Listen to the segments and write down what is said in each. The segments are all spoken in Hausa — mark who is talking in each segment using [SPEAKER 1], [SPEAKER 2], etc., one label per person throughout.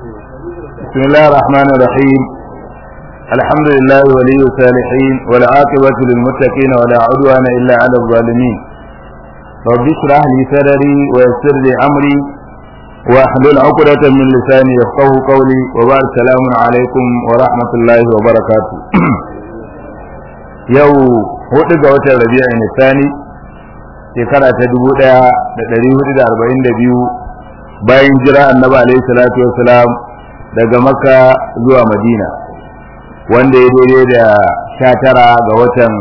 [SPEAKER 1] بسم الله الرحمن الرحيم الحمد لله ولي الصالحين والعاقبة للمتقين ولا عدوان إلا على الظالمين رب اشرح لي صدري ويسر لي أمري واحلل عقدة من لساني يفقه قولي وبارك السلام عليكم ورحمة الله وبركاته يو hudu ga watan rabi'a ne sani shekara ta dubu daya da dari hudu da arba'in da biyu bayan jira annabi alaihi salatu wasalam daga makka zuwa madina wanda ya daidai da sha tara ga watan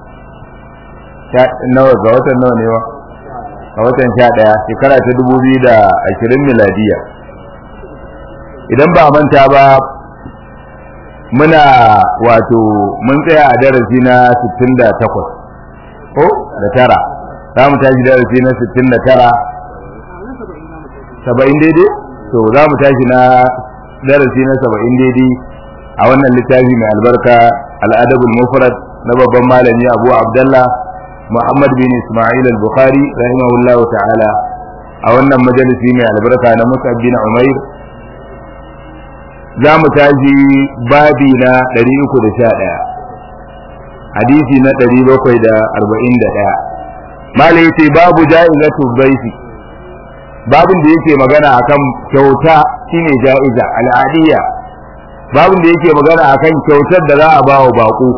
[SPEAKER 1] nawa ga watan nawa ne wa ga watan sha daya shekara ta dubu biyu da ashirin miladiya idan ba manta ba muna wato mun tsaya a darasi na 68 ko da tara za mu tashi darasi na 69 saba'in daidai to za mu tashi na darasi na saba'in daidai a wannan littafi mai albarka al'adabul mufrad na babban malami abu abdallah muhammad bin ismail al-bukhari rahimahullahu ta'ala a wannan majalisi mai albarka na musab bin umair za mu tashi babi na 311 hadisi na 741 malai yace babu ja'izatu dhaifi babin da yake magana akan kyauta shine ja'iza al'adiyya babin da yake magana akan kyautar da za a ba wa bako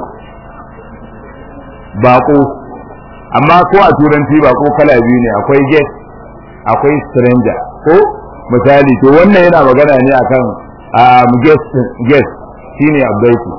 [SPEAKER 1] bako amma ko a turanci bako kala biyu ne akwai guest akwai stranger ko misali to wannan yana magana ne akan um, guest guest shine abdaiku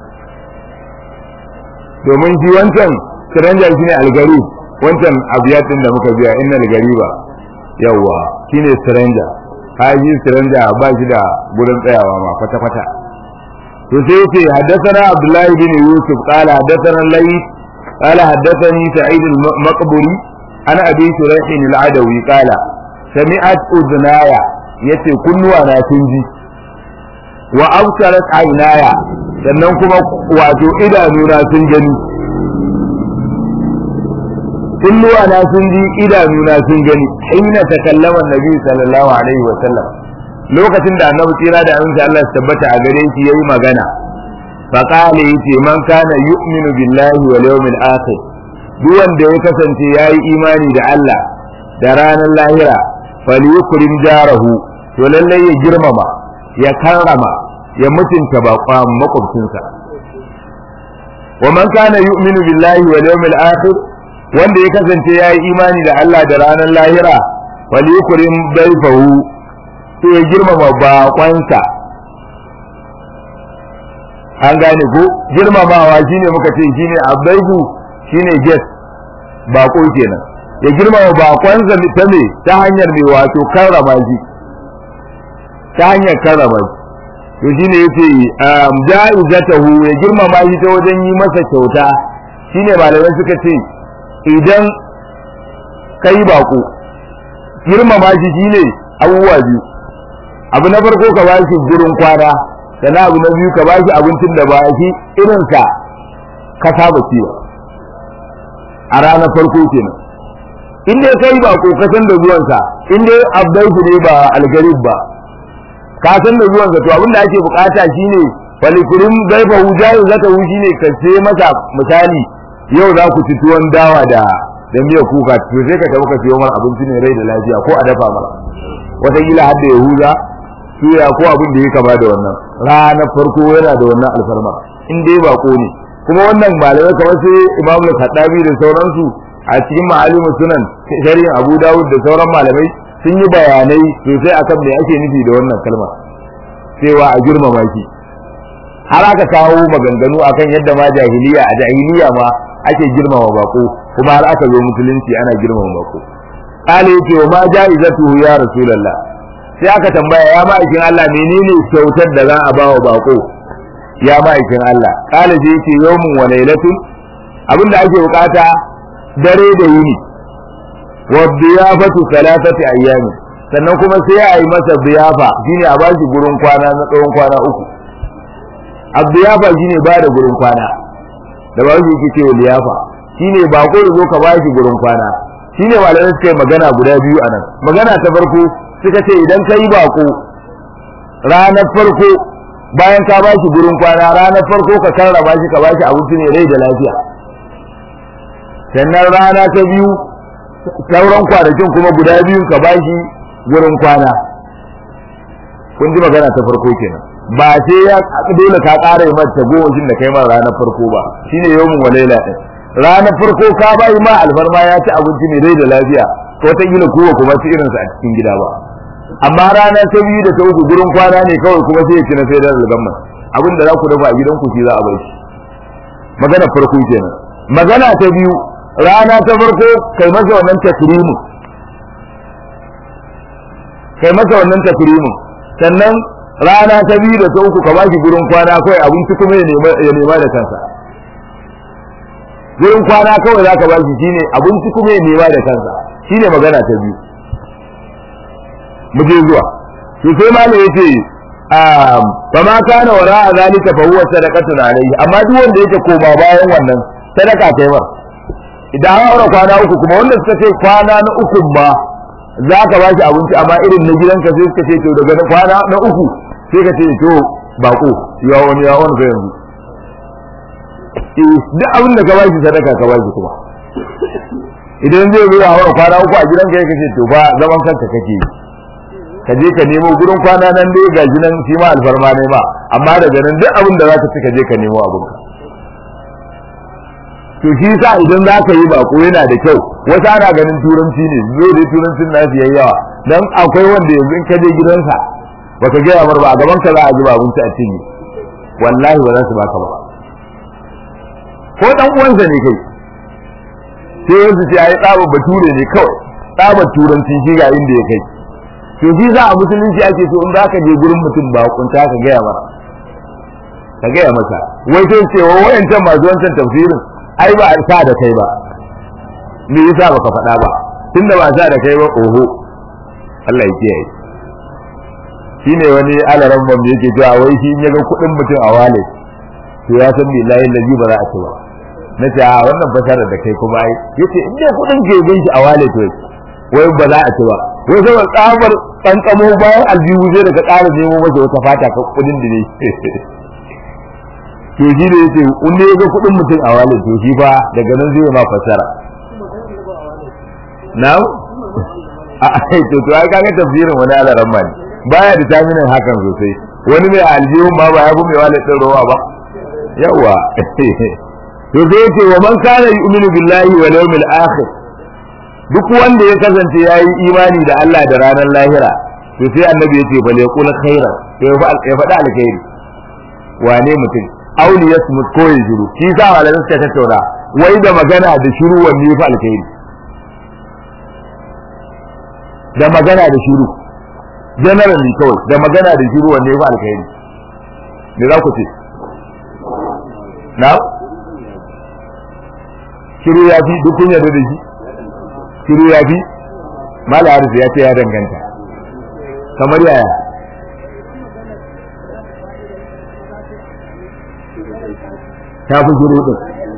[SPEAKER 1] domin shi wancan stranger shine algari wancan abiyatin da muka biya inna algariba yawa shine stranger haji stranger ba shi da gurin tsayawa ma kwata kwata to sai yace haddathana abdullah bin yusuf qala haddathana layth qala haddathani sa'id al-maqburi ana abi shuraih al-adawi qala sami'at udnaya yace kunnuwa na sun ji wa absarat aynaya sannan kuma wato idanuna sun gani kulluwa na sun ji idanuna sun gani hina takallama nabi sallallahu alaihi wa sallam lokacin da annabi tsira da aminci Allah su tabbata a gare shi yayi magana fa qala yace man kana yu'minu billahi wal yawmil akhir duk wanda ya kasance yayi imani da Allah da ranar lahira falyukrim jarahu to lalle ya girmama ya karrama ya mutunta baƙon makwabcinsa wa man kana yu'minu billahi wal yawmil akhir wanda ya kasance yayi imani da Allah da ranar lahira wal yukrim dayfahu to ya girmama baƙonsa an gane ko girmamawa shine muka ce shine abaihu shine guest baƙo kenan ya girmama baƙonsa ta me ta hanyar me wato karrama shi ta hanyar karrama shi to shine yace ja'izatahu ya girmama shi ta wajen yi masa kyauta shine malamai suka ce idan kai bako girmama shi shine abubuwa biyu abu na farko ka ba shi gurin kwana sannan abu na biyu ka ba shi abincin da ba shi irinsa ka saba ciwa a ranar farko kenan in dai kai bako ka san da zuwansa in dai abdaiku ne ba algarib ba ka san da zuwansa to abinda ake bukata shine falikurin gaifa hujayin zaka hu shine ka ce masa misali yau za ku ci tuwon dawa da da miyar kuka to sai ka tafi ka siyo mara abinci ne rai da lafiya ko a dafa mara wataƙila har da yahuza suya ko abin da ya kama da wannan ranar farko yana da wannan alfarma in dai bako ne kuma wannan malamai kamar sai imamu kaddabi da sauransu a cikin ma'alimu sunan shari'in abu dawud da sauran malamai sun yi bayanai sosai akan me ake nufi da wannan kalma cewa a girmama shi har aka kawo maganganu akan yadda ma jahiliya a jahiliya ma ake girmama bako kuma har aka zo musulunci ana girmama bako kale yake wa ma jaizatuhu ya rasulullah sai aka tambaya ya ma'aikin Allah menene kyautar da za a ba wa bako ya ma'aikin Allah kale sai yake yawmun wa lailatun abinda ake bukata dare da yini wa biyafatu salatati ayyami sannan kuma sai a yi masa biyafa shine a bashi gurin kwana na tsawon kwana uku abdiyafa shine ba da gurin kwana da ba shi yake cewa liyafa shine ba ko zo ka bashi gurin kwana shine malamai suka yi magana guda biyu anan magana ta farko suka ce idan kai bako ranar farko bayan ka bashi gurin kwana ranar farko ka karrama shi ka bashi abinci ne rai da lafiya sannan rana ta biyu sauran kwanakin kuma guda biyun ka bashi gurin kwana kun ji magana ta farko kenan ba sai ya dole ka ƙara yi mata gowashin da kai ma ranar farko ba shine yawmin walaila din ranar farko ka bai ma alfarma ya ci abinci mai rai da lafiya ko ta gina kowa kuma ci irinsa a cikin gida ba amma rana ta biyu da ta uku gurin kwana ne kawai kuma sai ya ci na sai da algamma abin da za ku dafa a gidanku shi za a bai shi magana farko kenan magana ta biyu rana ta farko kai masa wannan takrimu kai masa wannan takrimu sannan rana ta biyu da ta uku ka bashi gurin kwana kawai abinci kuma ya nema da kansa gurin kwana kawai za ka bashi shine abinci kuma ya nema da kansa shine magana ta biyu mu je zuwa to sai malam yace fa ma kana wara zalika fa huwa sadaqatun alayhi amma duk wanda yake koma bayan wannan sadaka kai ba idan an aure kwana uku kuma wanda suka ce kwana na uku ma za ka ba shi abinci amma irin na gidanka sai suka ce to daga kwana na uku sai ka ce to bako ya wani ya wani yanzu duk abin da ka ba shi sadaka ka ba shi kuma idan zai zo a aure kwana uku a gidanka ya kace to ba zaman kanka kake yi ka je ka nemo gurin kwana nan dai ga nan shi ma alfarma ne ma amma daga nan duk abin da zaka ci ka je ka nemo abin ka to shi sa idan za ka yi bako yana da kyau wasu ana ganin turanci ne zo dai turancin nasu yayi yawa dan akwai wanda yanzu in ka je gidansa baka gaya mar ba a gaban ka za a ji ba abinci a cinye wallahi ba za su baka ba ko dan uwansa ne kai sai yanzu ce ai tsabar bature ne kawai tsabar turanci shi ga inda ya kai to shi za a musulunci ake so in za ka je gurin mutum ba kunta ka gaya masa ka gaya masa wai sai ce wa wayancan masu wancan tafsirin ai ba a sa da kai ba me yasa baka faɗa ba tunda ba sa da kai ba oho Allah ya kiyaye shine wani alaran bam yake cewa wai shi in ya ga kuɗin mutum a wale to ya san billahi lazi ba za a ci ba na ce a wannan fasarar da kai kuma ai yace in dai kuɗin ke bin shi a wale to wai ba za a ci ba wai saboda tsabar tsantsamo bayan aljihu zai daga ƙara nemo masa wata fata ka kudin da ne to shi ne yace in ne ga kudin mutum a wale to shi fa daga nan zai ma fasara na'am a ai to to ai kaga tafsirin wani alaran ma ne baya da taminin hakan sosai wani mai aljihu ma ba ya fi mai wale din rowa ba yawa to sai yace wa man kana yu'minu billahi wal yawmil akhir duk wanda ya kasance ya yi imani da Allah da ranar lahira to sai annabi ya ce bal yaqul khaira to ya faɗa alkhairi wane mutum auli yasmut ko ya shiru shi sa malamai suka tattauna wai da magana da shiru wanne ya fi alkhairi da magana da shiru generally kawai da magana da shiru wanne ya fi alkhairi me za ku ce na shiru ya fi duk kun yarda da shi shiru ya fi mala harfi ya ce ya danganta kamar yaya ta fi shiru din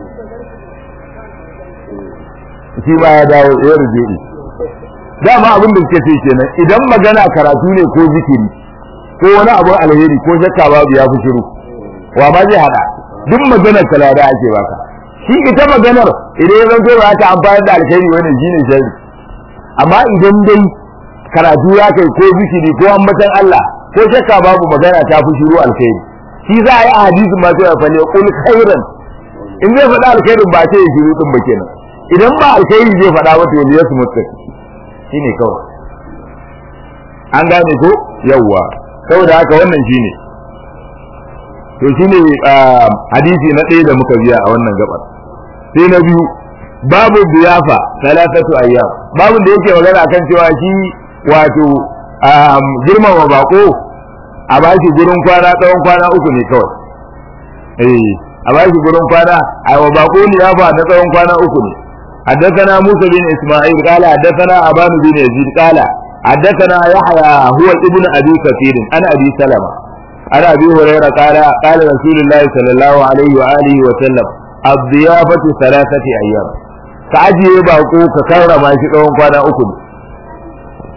[SPEAKER 1] shi ba ya dawo ya ruje dama abin da suke ce kenan idan magana karatu ne ko zikiri ko wani abu alheri ko shakka babu ya fi shiru wa ma zai hada duk maganar kalada ake baka shi ita maganar idan ya zanto ba ta amfani da alkhairi wani shine shari amma idan dai karatu ya kai ko zikiri ko ambatan Allah ko shakka babu magana ta fi shiru alkhairi shi za a yi a hadisin ma sai ya fale kul khairan in zai faɗa alkhairin ba sai ya shiru din ba kenan idan ba alkhairi zai faɗa ba to ya su mutu shine kawai an gane ko yawwa saboda haka wannan shine to shine hadisi na ɗaya da muka biya a wannan gabar sai na biyu babu biyafa talatatu ayyam babu da yake magana akan cewa shi wato girmama bako a ba shi gurin kwana tsawon kwana uku ne kawai eh a ba shi gurin kwana a wa bako liyafa na tsawon kwana uku ne حدثنا موسى بن اسماعيل قال حدثنا ابان بن يزيد قال حدثنا يحيى هو ابن ابي كثير انا ابي سلمه انا ابي هريره قال قال رسول الله صلى الله عليه واله وسلم الضيافه ثلاثه ايام ka ajiye bako ka karrama shi tsawon kwana uku ne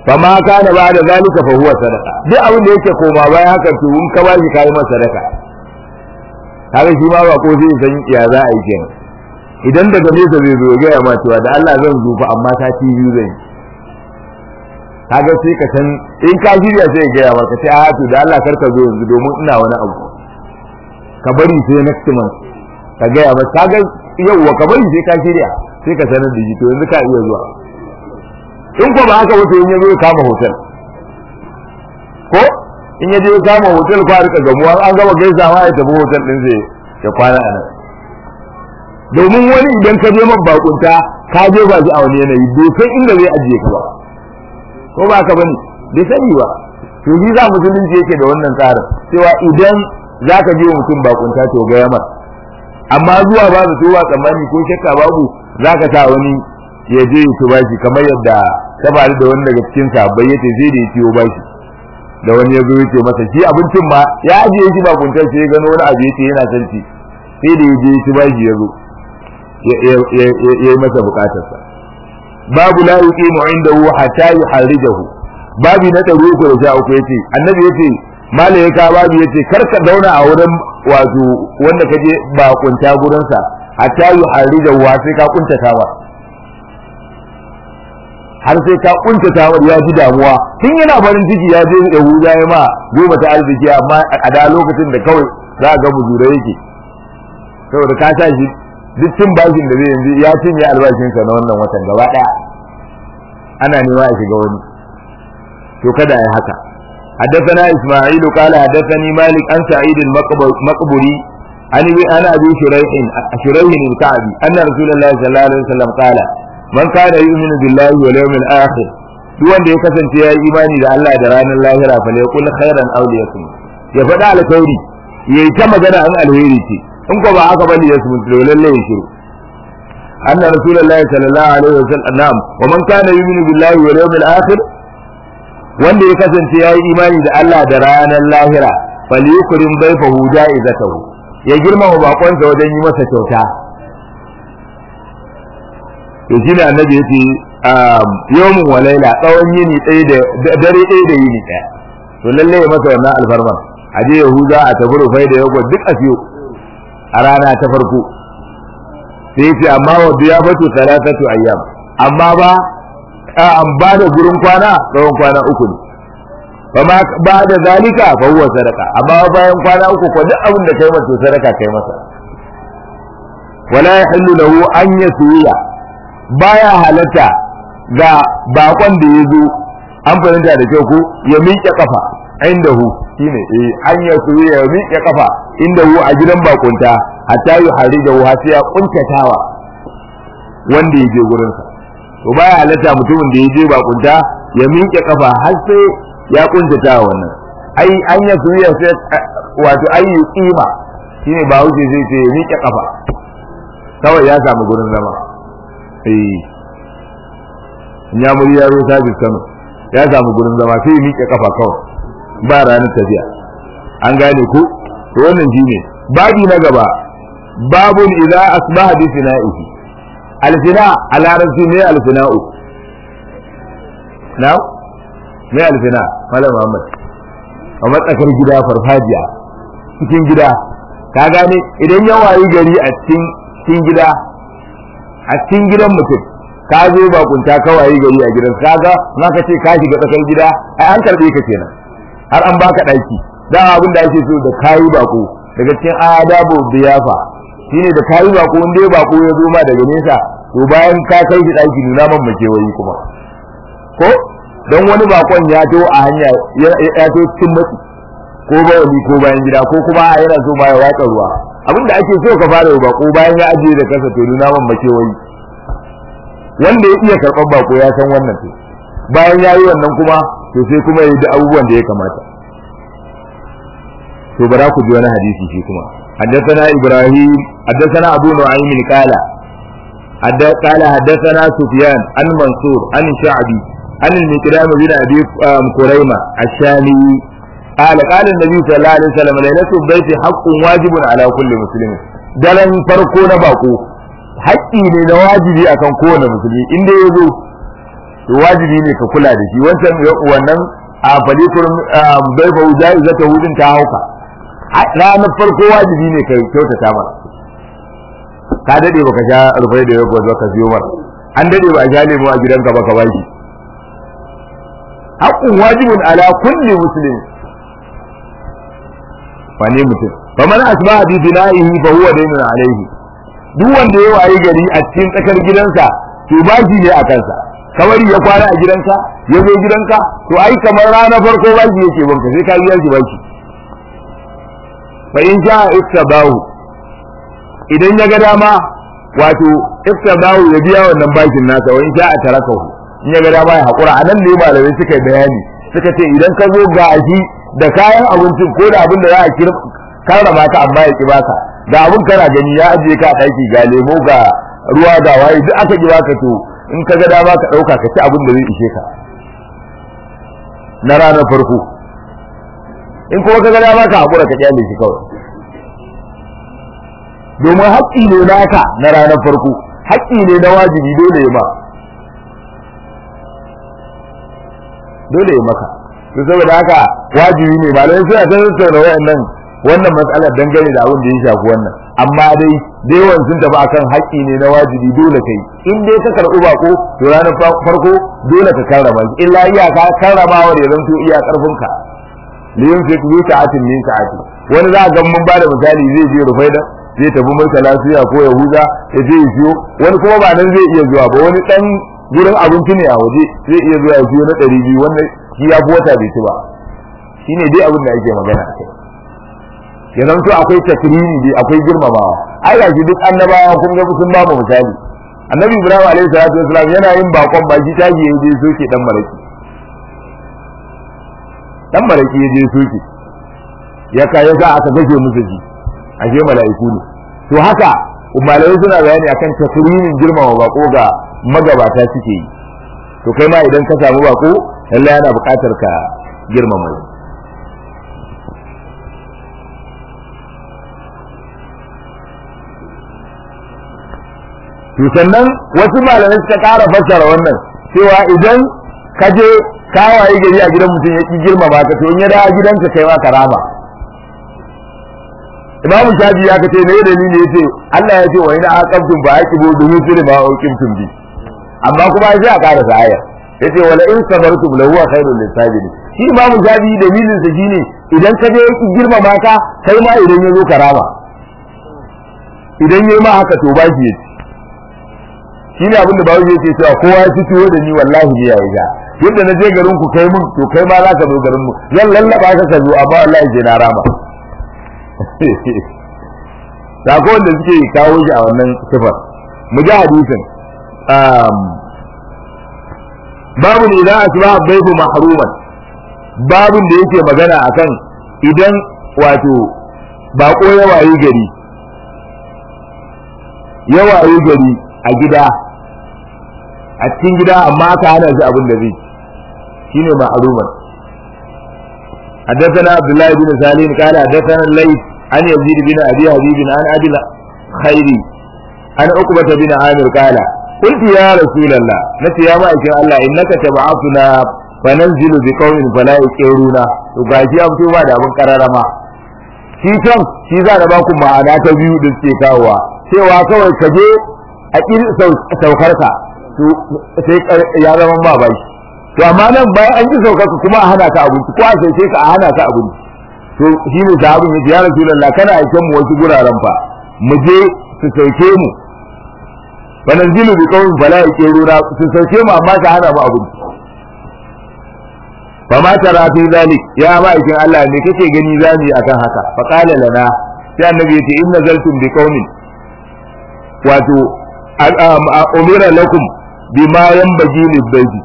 [SPEAKER 1] fama kana ba da zalika fa huwa sadaqa duk abin da yake koma bayan haka to in ka bashi kai masa sadaka kaga shi ma ba ko zai san ya za a yi kenan idan daga nesa zai zo ga ya ma cewa da Allah zan zo fa amma ta ci biyu zan kaga sai ka san in ka shirya sai ya gaya maka sai a to da Allah karka zo yanzu domin ina wani abu ka bari sai next month ka gaya maka kaga yauwa ka bari sai ka shirya sai ka sanar da shi to yanzu ka iya zuwa in ko ba haka wato in ya zo ya kama hotel ko in ya je ya kama hotel ko a rika gamuwa an gama gaisawa ya tafi hotel din sai ya kwana a nan domin wani idan ka je man bakunta ka je ba shi a wani yanayi bai san inda zai ajiye ka ba ko ba ka bane bai sani ba to shi za musulunci yake da wannan tsarin cewa idan za ka je mutum bakunta to ga yamar amma zuwa ba su tuwa tsammani ko shakka babu za ka sa wani ya je ya tuba shi kamar yadda ta faru da wani daga cikin sabbai yace zai da ya ciwo bashi da wani ya zo ya ce masa shi abincin ma ya ajiye shi bakuntar sai ya gano wani abu yace yana son ci sai da ya je ya ci bashi ya zo ya yi masa bukatarsa babu la yuqimu indahu hatta yuharrijahu babi na ɗari uku da sha uku yace annabi yace malaika babu yace kar ka zauna a wurin wato wanda ka je ba kunta gurin sa hatta yuharrijahu sai ka kuntata wa har sai ka kuntata wa ya ji damuwa tun yana farin ciki ya je Yahuda ya ma goma ta arziki amma a da lokacin da kawai za ga muzura yake saboda ka sa shi duk cin bashin da zai yanzu ya cinye albashinsa na wannan watan gaba daya ana nema ya shiga wani to kada ya haka حدثنا إسماعيل قال حدثني مالك عن سعيد المقبري عن عن أبي شريح شريح الكعبي أن رسول الله صلى الله عليه وسلم قال من كان يؤمن بالله واليوم الآخر duk wanda ya kasance ya yi imani da Allah da ranar lahira fa la yakul khairan aw liyasum ya faɗa alkhairi yayi ta magana an alheri ce in ko ba haka bane ya sumuntu lalle ya shiru anna rasulullahi sallallahu alaihi wasallam na'am wa man kana yu'minu billahi wal yawmil akhir wanda ya kasance yayi imani da Allah da ranar lahira falyukrim bayfahu jaizatahu ya girmama bakonsa wajen yi masa kyauta to shine annabi yace yawmun wa laila tsawon yini ɗaya da dare ɗaya da yini ɗaya to lalle ya masa wannan alfarma aje yahuza a tafi rufai da yago duk a siyo a rana ta farko sai ce amma wa biya fatu talatatu ayyam amma ba an ba da gurin kwana tsawon kwana uku ne fa ba da zalika fa huwa sadaka amma bayan kwana uku ko duk abin da kai masa sadaka kai masa wala yahillu lahu an yasuya baya halatta ga bakon da ya zo an fahimta da kyau ko ya miƙe kafa inda hu shine eh an ya su ya miƙe kafa inda hu a gidan bakunta hatta yi hari da har sai ya kuntatawa wanda ya je gurin sa to baya halatta mutumin da ya je bakunta ya miƙe kafa har sai ya kuntatawa wannan ai an ya su ya sai wato ai yi kima shine ba wuce zai ce ya miƙe kafa kawai ya samu gurin zama eh ya muri yaro sabis Kano ya samu gurin zama sai ya miƙe kafa kawai ba ranar tafiya an gane ku to wannan shine babi na gaba babun idza asbaha bi fina'ihi alfina a larabci ne alfina'u na me alfina malam muhammad a matsakar gida farfajiya cikin gida ka gane idan ya wayi gari a cikin cikin gida a cikin gidan mutum ka zo bakunta ka wayi gari a gidan kaga na ka ce ka shiga tsakar gida ai an karbe ka kenan har an baka daki da abin da ake so da kayi bako daga cikin adabu biyafa shine da kayi bako wanda ya bako ya zo ma daga nesa to bayan ka kai shi daki nuna man makewayi kuma ko don wani bakon ya to a hanya ya to cikin matsi ko bawali ko bayan gida ko kuma yana so ma ya watsa ruwa abin da ake so ka fara bako bayan ya ajiye da kansa to nuna man makewayi wanda ya iya karɓar bako ya san wannan to bayan ya yi wannan kuma to sai kuma ya yi da abubuwan da ya kamata to bara ku ji wani hadisi shi kuma حدثنا إبراهيم حدثنا أبو نعيم قال قال حدثنا سفيان عن منصور عن الشعبي عن المكرام بن أبي كريمة الشامي قال قال النبي صلى الله عليه وسلم ليلة البيت حق واجب على كل مسلم دلن فرقو نباقو haƙƙi ne na wajibi akan kowane musulmi inda ya zo to wajibi ne ka kula da shi wancan wannan a falikun bai fa wujayi zata hudin ta hauka ranar farko wajibi ne ka kyautata masa ka dade baka sha rufai da yau ba ka siyo masa an dade ba a sha lemo a gidanka ba ka baki haqqun wajibun ala kulli muslim wane mutum faman asbaha bi bina'ihi fa huwa daynun alayhi duk wanda ya wayi gari a cikin tsakar gidansa to bashi ne a kansa kamar ya kwana a gidanka ya zo gidanka to ai kamar rana farko bashi yake banka sai ka biya shi bashi fa in sha ittabahu idan ya ga dama wato ittabahu ya biya wannan bashin nasa wa in sha tarakahu in ya ga dama ya hakura anan ne malamai suka yi bayani suka ce idan ka zo ga shi da kayan abincin ko da abin da za a karrama ka amma ya ki baka da abin kana gani ya ajiye ka a ɗaki ga lemo ga ruwa ga waye duk aka ki baka to in ka ga dama ka ɗauka ka ci abin da zai ishe ka na ranar farko in kuma ka ga dama ka haƙura ka kyale shi kawai domin haƙƙi ne naka na ranar farko haƙƙi ne na wajibi dole ya ma dole ya maka to saboda haka wajibi ne malamai suna ta tattauna wayannan wannan matsalar dangane da abin da ya shafi wannan amma dai da yawan sun tafi akan haƙƙi ne na wajibi dole kai in dai ka karɓi bako to ranar farko dole ka karrama shi illa iyaka karramawa da ya zanto iya ƙarfinka liyun fi ku sa'atin min sa'ati wani za a ga mun bada misali zai je rufaida zai tafi mulka lafiya ko yahuda ya je ya siyo wani kuma ba nan zai iya zuwa ba wani dan gurin abinci ne a waje zai iya zuwa ya siyo na ɗari biyu wannan shi ya fi wata bai ci ba shine dai abin da ake magana a kai ya zanto akwai takriri dai akwai girmamawa ai ga shi duk annabawa kun ga sun ba mu misali annabi ibrahim alaihi salatu wasalam yana yin bakon baki taji ya je soke dan maraki dan maraki ya je soke ya ka ya sa aka gaje musu ji ashe mala'iku ne to haka malamai suna bayani akan takririn girmama bako ga magabata suke yi to kai ma idan ka samu bako lallai yana buƙatar ka girmama shi to sannan wasu malamai suka ƙara fassara wannan cewa idan ka je ka waye gari a gidan mutum ya ki girmama ka to in ya dawo gidanka kai ma karama imamu shafi ya kace ne dalili yace Allah ya ce wa ina aqabtum fa aqibu bi mithli ma uqimtum bi amma kuma sai a ƙara aya yace wala in sabartum la huwa khairul lisabirin shi imamu shafi dalilin sa shine idan ka je ki girmama ka kai ma idan ya zo karama idan yayi ma haka to ba shi yace shine abin da bawo yake cewa kowa ya fito da ni wallahi ne yayi ga yadda na je garin ku kai mun to kai ma za ka zo garin mu zan lallaba ka ka zo amma wallahi je na rama sako wanda suke kawo shi a wannan sifar mu ji hadisin babu ne idan asba baitu mahruman babun da yake magana akan idan wato bako ya wayi gari ya wayi gari a gida a cikin gida amma aka hana shi abin da zai shine ma'aruman حدثنا عبد الله بن سالم قال حدثنا الليث عن يزيد بن ابي حبيب عن ابي الخيري عن عقبة بن عامر قال قلت يا رسول الله نتي يا مائكين الله انك تبعثنا فننزل بقوم فلا يقرون وغاشي an fito ba da abin kararama shi can shi za da baku ma'ana ta biyu da suke kawowa cewa kawai ka je a ƙin saukarka sai ya zama ba baki to amma nan bayan an ji saukarka kuma a hana ka abinci ko a sauke ka a hana ka abinci to shi ne sahabin yace ya rasulullah kana aiken mu wasu guraren fa mu je su sauke mu fa nanzilu bi qawmin fala yaqiruna su sauke mu amma ka hana mu abinci fa ma tara fi zalik ya ma aikin Allah ne kake gani zamu yi akan haka fa qala lana sai annabi yace in nazaltum bi qawmin wato umira lakum bima yanbaji libayti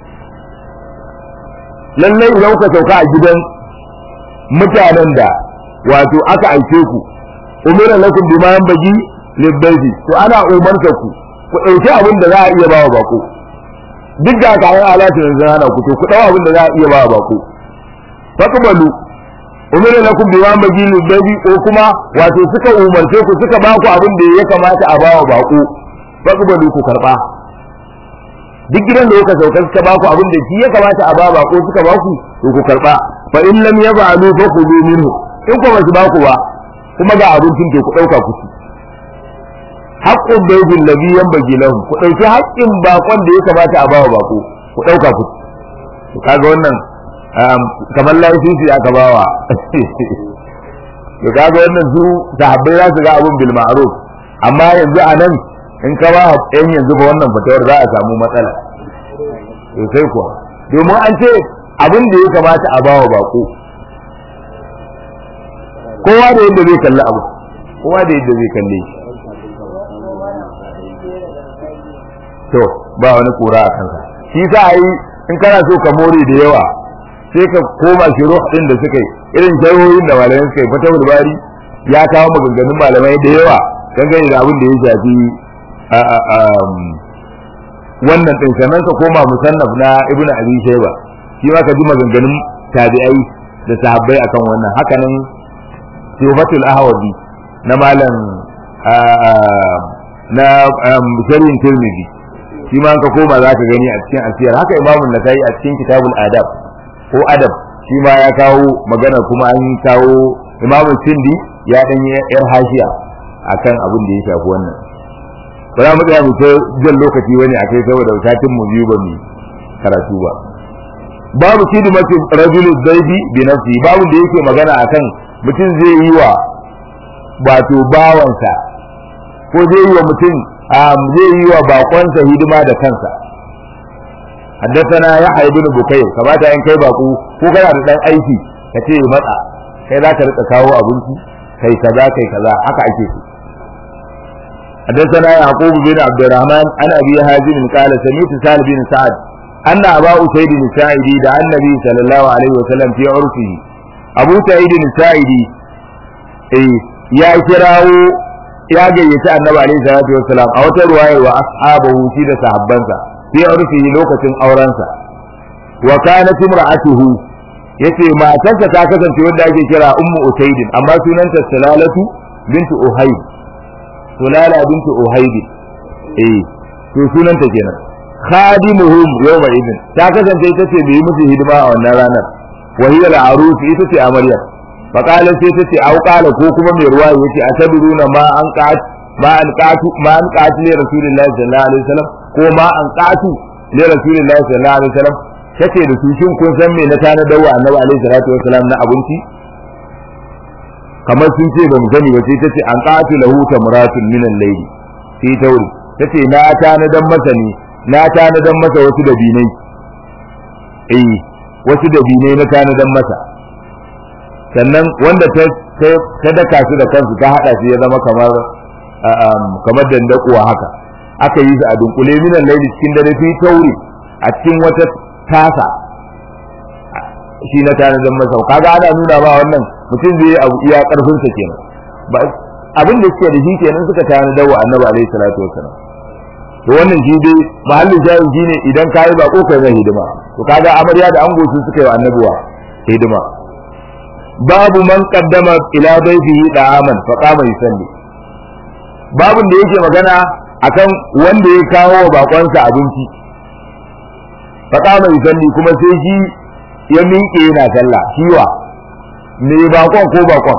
[SPEAKER 1] lallai idan ka sauka a gidan mutanen da wato aka aike ku umira lakum bima yanbaji libayti to ana umarta ku ku dauki abin da za a iya bawa bako duk da kayan alatu yanzu hana ku to ku dau abin da za a iya bawa bako faqbalu umira lakum bima yanbaji libayti ko kuma wato suka umarce ku suka ba ku abin da ya kamata a bawa bako faqbalu ku karba duk gidan da kuka sauka suka baku abin da shi ya kamata a ba bako suka baku to ku karba fa in lam yaf'alu fa khudhu minhu in ko basu baku ba kuma ga abincin to ku dauka ku ci haqqul baydil ladhi yanbaghi lahum ku dauki haƙƙin bakon da ya kamata a bawa bako ku dauka ku ci to kaga wannan kamar lafifi aka bawa to kaga wannan su sahabbai za su ga abun bil ma'ruf amma yanzu a nan in ka ba yan yanzu ba wannan fatawar za a samu matsala to sai kuwa domin an ce abin da ya kamata a bawa bako kowa da yadda zai kalli abu kowa da yadda zai kalle shi to ba wani kura a kansa shi sa a yi in kana so ka more da yawa sai ka koma shi ruh din da suka yi irin jahohin da malamai suka yi fatawar bari ya kawo maganganun malamai da yawa dangane da abin da ya shafi wannan din sannan ka koma musannaf na ibnu abi shayba shi ma ka ji maganganun tabi'ai da sahabbai akan wannan haka nan sifatul ahwazi na malam na sharhin tirmidhi shi ma ka koma za ka gani a cikin asiyar haka imamun nasai a cikin kitabul adab ko adab shi ma ya kawo magana kuma an kawo imamun sindi ya dan yar hashiya akan abin da ya shafi wannan ba za mu tsaya mu ta jan lokaci wani akai saboda satin mu biyu ba mu karatu ba babu kidmatu rajul zaidi bi nafsi babu da yake magana akan mutum zai yi wa wato bawansa ko zai yi wa mutum zai yi wa bakonsa hidima da kansa حدثنا يحيى بن بكير kamata in kai baku ko kana da dan aiki ka ce matsa kai za ka rika kawo abinci kai kaza kai kaza haka ake so حدثنا يعقوب بن عبد الرحمن عن ابي هازم قال سمعت سهل بن سعد ان ابا اسيد الساعدي دعا النبي صلى الله عليه وسلم في عرفه ابو سعيد الساعدي اي يا كراو ya gayyaci annabi alaihi salatu wassalam a wata ruwaya wa ashabahu shi da sahabbansa fi urfihi lokacin aurensa wa kanat imra'atuhu yace matarsa ta kasance wanda ake kira ummu usaidin amma sunanta salalatu bintu uhayd sulala bintu uhayd eh to sunanta kenan khadimuhum yawma idin ta kasance ita ce bai musu hidima a wannan ranar wa hiya al-arus ita ce amarya fa qala sai ta ce au qala ko kuma mai ruwa yace atabiruna ma an qat ma an qatu ma an qatu li rasulillahi sallallahu alaihi wasallam ko ma an qatu li rasulillahi sallallahu alaihi wasallam kace da su shin kun san me na tana dawa annabi alaihi salatu wasallam na abinci kamar sun ce ba mu sani ba sai tace an qatu lahu tamratun min al-layl fi tawri tace na tana dan masa ne na tana dan masa wasu dabinai eh wasu dabinai na tana dan masa sannan wanda ta ta daka su da kansu ta hada shi ya zama kamar kamar dandakuwa haka aka yi su a dunkule minan laili cikin dare fi tauri a cikin wata tasa shi na tana zan masa kaga ana nuna ba wannan mutum zai abu iya karfin sa kenan ba abin da suke da shi kenan suka tana dawo annabi alaihi salatu wassalam to wannan shi dai mahallin shayin shi ne idan ka yi bako kai mai hidima to kaga amarya da ango su suka yi wa annabuwa hidima babu man qaddama ila baytihi da'aman fa qama yusalli babun da yake magana akan wanda ya kawo wa bakonsa abinci fa qama yusalli kuma sai shi ya miƙe yana sallah shiwa me bakon ko bakon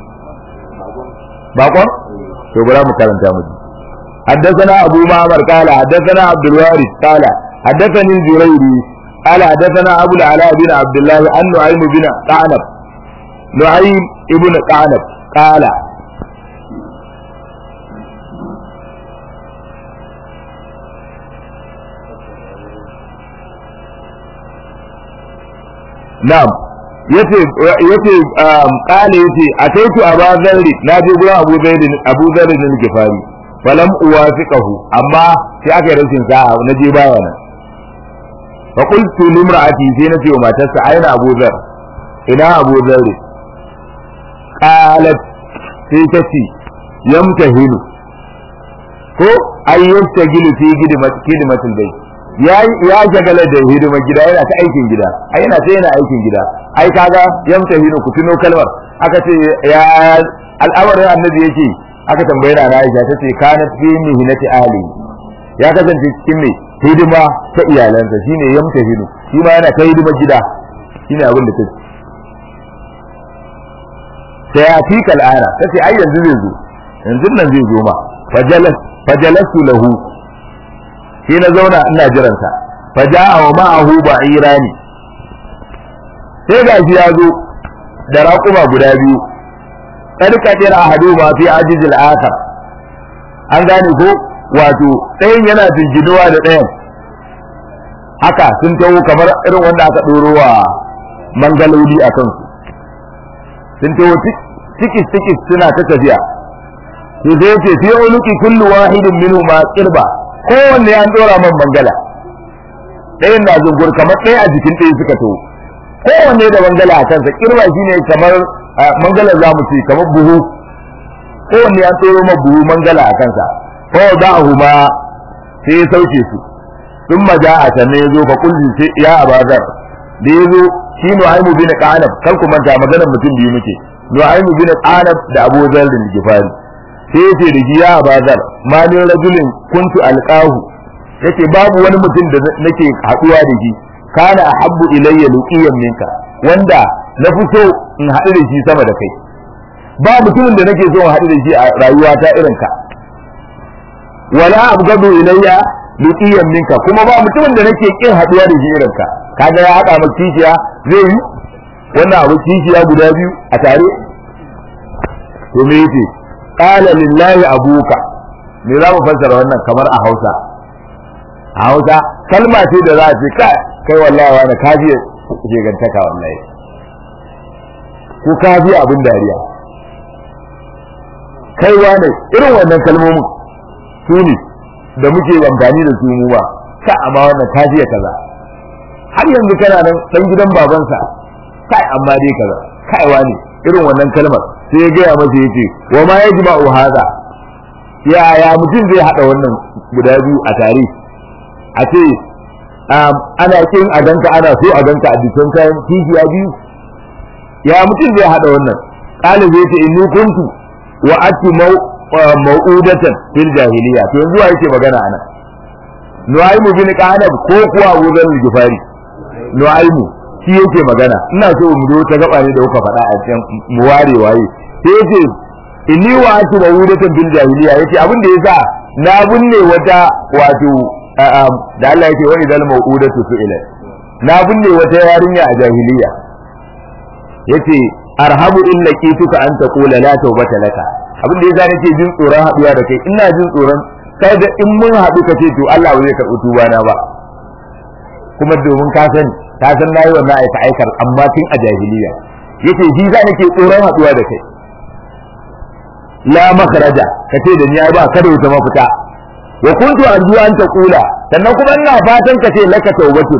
[SPEAKER 1] bakon to bari mu karanta mu حدثنا أبو معمر قال حدثنا عبد الوارث قال حدثني الزريري قال حدثنا أبو العلاء بن عبد الله أن نعيم بن قعنب نعيم ابن قعنب قال نعم yace yace kale yace ataitu aba zarri na je gurin abu zaid abu zarri ne gifari falam uwafiqahu amma sai aka yi rashin sa'a na je baya nan fa qultu limra'ati sai na ce wa matarsa aina abu zar ina abu zarri qalat sai ta ce yamtahilu ko ayyanta gilu fi gidimatul bai ya ya shagala da hidimar gida yana ta aikin gida ai yana ta yana aikin gida ai kaga yamtahilu ku tuno kalmar aka ce ya al'amarin annabi yake aka tambaye na Aisha ta ce kanat fi mihnati ahli ya kasance cikin me hidima ta iyalansa shine yamta hidu shi ma yana ta hidima gida shine abin da take sai ya fi kal'ana tace ai yanzu zai zo yanzu nan zai zo ma fajalas fajalastu lahu sai na zauna ina jiransa faja'a wa ma'ahu ba'irani sai ga shi ya zo da raƙuma guda biyu karkadir ahadu ma fi ajizil akhar an gane ko wato ɗayan yana jinginuwa da ɗayan haka sun taho kamar irin wanda aka ɗoro wa mangaloli a kansu sun taho tikis tikis suna ta tafiya to sai yace fi uluki kullu wahidin minhu ma qirba kowanne an dora man mangala ɗayan na zungur kamar ɗaya a jikin ɗaya suka taho kowanne da mangala a kansa kirba shine kamar mangala za mu ce kamar buhu kowanne ya tsoro ma buhu mangala a kansa ko da huma sai ya sauke su sun maja a sannan ya zo fa kulli sai ya abazar da ya zo shi nu'aimu bin qanab kar ku manta maganar mutum biyu muke nu'aimu bin qanab da abu zar da gifari sai ya ce da shi ya abazar ma ni rajulin kuntu alqahu yace babu wani mutum da nake haduwa da shi kana ahabbu ilayya luqiyan minka wanda na fi so in haɗu da shi sama da kai ba mutumin da nake so in haɗu da shi a rayuwata irin ka wala abgadu ilayya luqiyan minka kuma ba mutumin da nake kin haɗuwa da shi irin ka kaga ya haɗa maka kishiya zai yi wannan abu kishiya guda biyu a tare to me yace qala lillahi abuka me za mu fassara wannan kamar a Hausa a Hausa kalma ce da za a ce kai kai wallahi wani ka ji shegantaka wallahi ko ka ji abin dariya kai wane irin wannan kalmomin su ne da muke amfani da su mu ba ka amma wannan ka ji kaza har yanzu kana nan dan gidan babansa kai amma dai kaza kai wane irin wannan kalmar sai ya gaya masa yace wa ma yajma'u hada ya ya mutum zai hada wannan guda biyu a tare a ce ana kin a ganka ana so a ganka a jikin kayan kishiya biyu ya mutum zai hada wannan qalib zai ce inni kuntu wa ati mau'udatan fil jahiliya to yanzu wa yake magana anan nu'aymu bin qanab ko kuwa Abu Dharr Gifari nu'aymu shi yake magana ina so mu zo ta gaba ne da kuka faɗa a cikin mu ware waye sai yace inni wa ati mau'udatan fil jahiliya yace abin da yasa na binne wata wato da Allah yake wa idal mau'udatu su'ilat na binne wata yarinya a jahiliya yace arhabu in laqituka an taqula la tawbata laka abin da yasa nake jin tsoron haduwa da kai ina jin tsoron kai da in mun haɗu ka ce to Allah ba zai karɓi tuba na ba kuma domin ka san ka san nayi wannan aika aikar amma tun a jahiliya yace shi za nake tsoron haduwa da kai la makhraja kace da ni ai ba kada wata mafita wa kuntu arju an taqula sannan kuma ina fatan ka ce laka tawbatun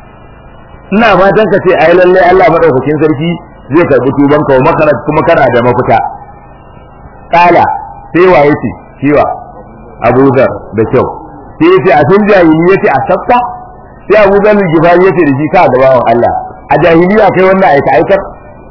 [SPEAKER 1] ina fatan ka ce ai lalle Allah madaukakin sarki zai karbi tuban ka wa makaraj kuma kana da mafita kala sai wa yace ciwa Abu Dhar da kyau sai yace a tun jahiliya yace a sabta sai Abu Dhar gifari yace da shi ka da bawan Allah a jahiliya kai wannan aika aikar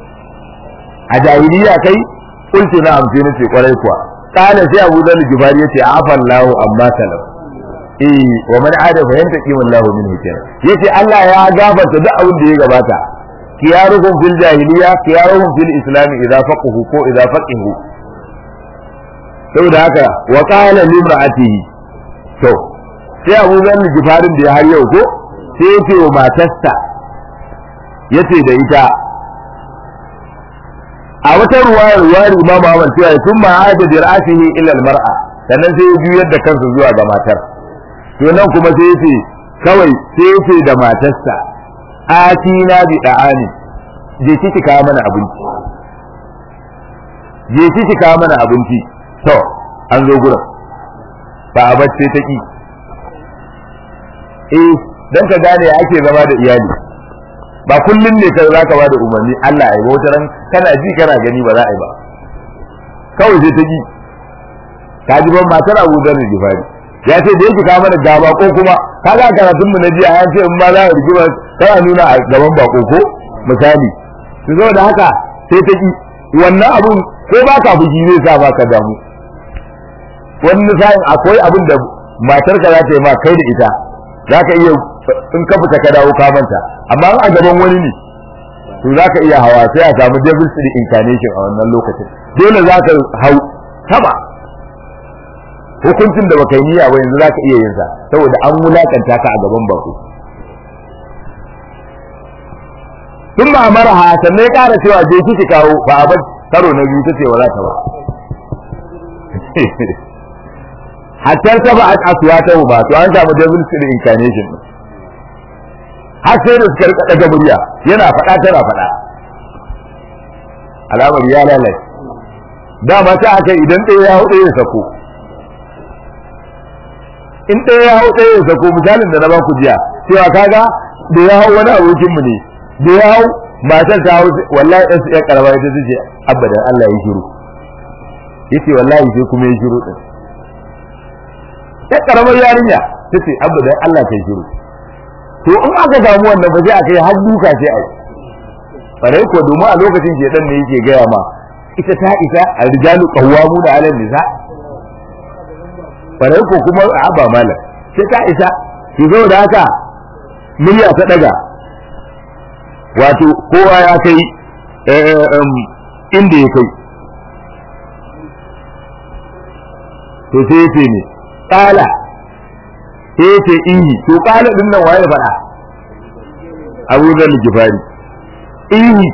[SPEAKER 1] a jahiliya kai kultu na amfi nace kwarai kuwa kala sai Abu Dhar gifari yace afan lahu amma salam eh wa man ada fa yantaqimu Allahu minhu kenan yace Allah ya gafarta duk abin da ya gabata kiyaruhum fil jahiliya kiyaruhum fil islam idza faqahu ko idza faqihu saboda haka wa qala limra'atihi to sai Abu Dharr Gifarin da ya har yau ko sai yace wa matarsa yace da ita a wata ruwaya ruwayar Imam Ahmad cewa sun ma'ada bi ra'atihi ila al-mar'a sannan sai ya juyar da kansa zuwa ga matar to nan kuma sai yace kawai sai yace da matarsa atina bi da'ani je kiki kawo mana abinci je kiki kawo mana abinci to an zo gurin ba a bacce ta ki eh dan ka gane ake zama da iyali ba kullun ne ka zaka ba da umarni Allah ya wata ran kana ji kana gani ba za a yi ba kawai sai ta ki ka ji ban matar Abu Dharr Gifari ya ce da yake kawo mana gaba ko kuma kaga karatun mu na jiya ya ce in ma za a rigima tana nuna a gaban bako ko misali to zo da haka sai ta ki wannan abun ko ba ka fushi zai sa ba ka damu wani sa'in akwai abin da matar ka za ta yi ma kai da ita za ka iya in ka fita ka dawo ka manta amma a gaban wani ne to za ka iya hawa sai a samu devil's incarnation a wannan lokacin dole za ka hau sama hukuncin da baka yi niyya ba yanzu za ka iya yin sa saboda an wulakanta ka a gaban bako tun ba mara ha sannan ya ƙara cewa je kiki kawo ba a bar karo na biyu ta ce wa za ta ba hatta ta ba asuwa ta ba to an samu devil spirit incarnation har sai da suka rika daga murya yana faɗa tana faɗa alamar ya lalace dama ta aka idan ɗaya ya hau ɗaya ya sako in ɗaya ya hau ɗaya ya sako misalin da na ba ku jiya cewa kaga da ya hau wani abokinmu ne da ya hau matar ta hau wallahi ɗan su ƴan ƙarama ita ta ce abadan Allah ya shiru yace wallahi sai kuma ya shiru ɗin ƴan ƙaramar yarinya ta ce abadan Allah ta shiru to in aka damu wannan ba sai aka yi har duka sai a yi farai ko domin a lokacin shedan ne yake gaya ma ita ta isa a rijalu qawwamuna 'ala nisa farai ko kuma a ba malam sai ta isa ki zo da haka murya ta daga wato kowa ya kai inda ya kai to sai yace ne qala sai yace ihi to qala din nan waye faɗa Abu Dharr Gifari ihi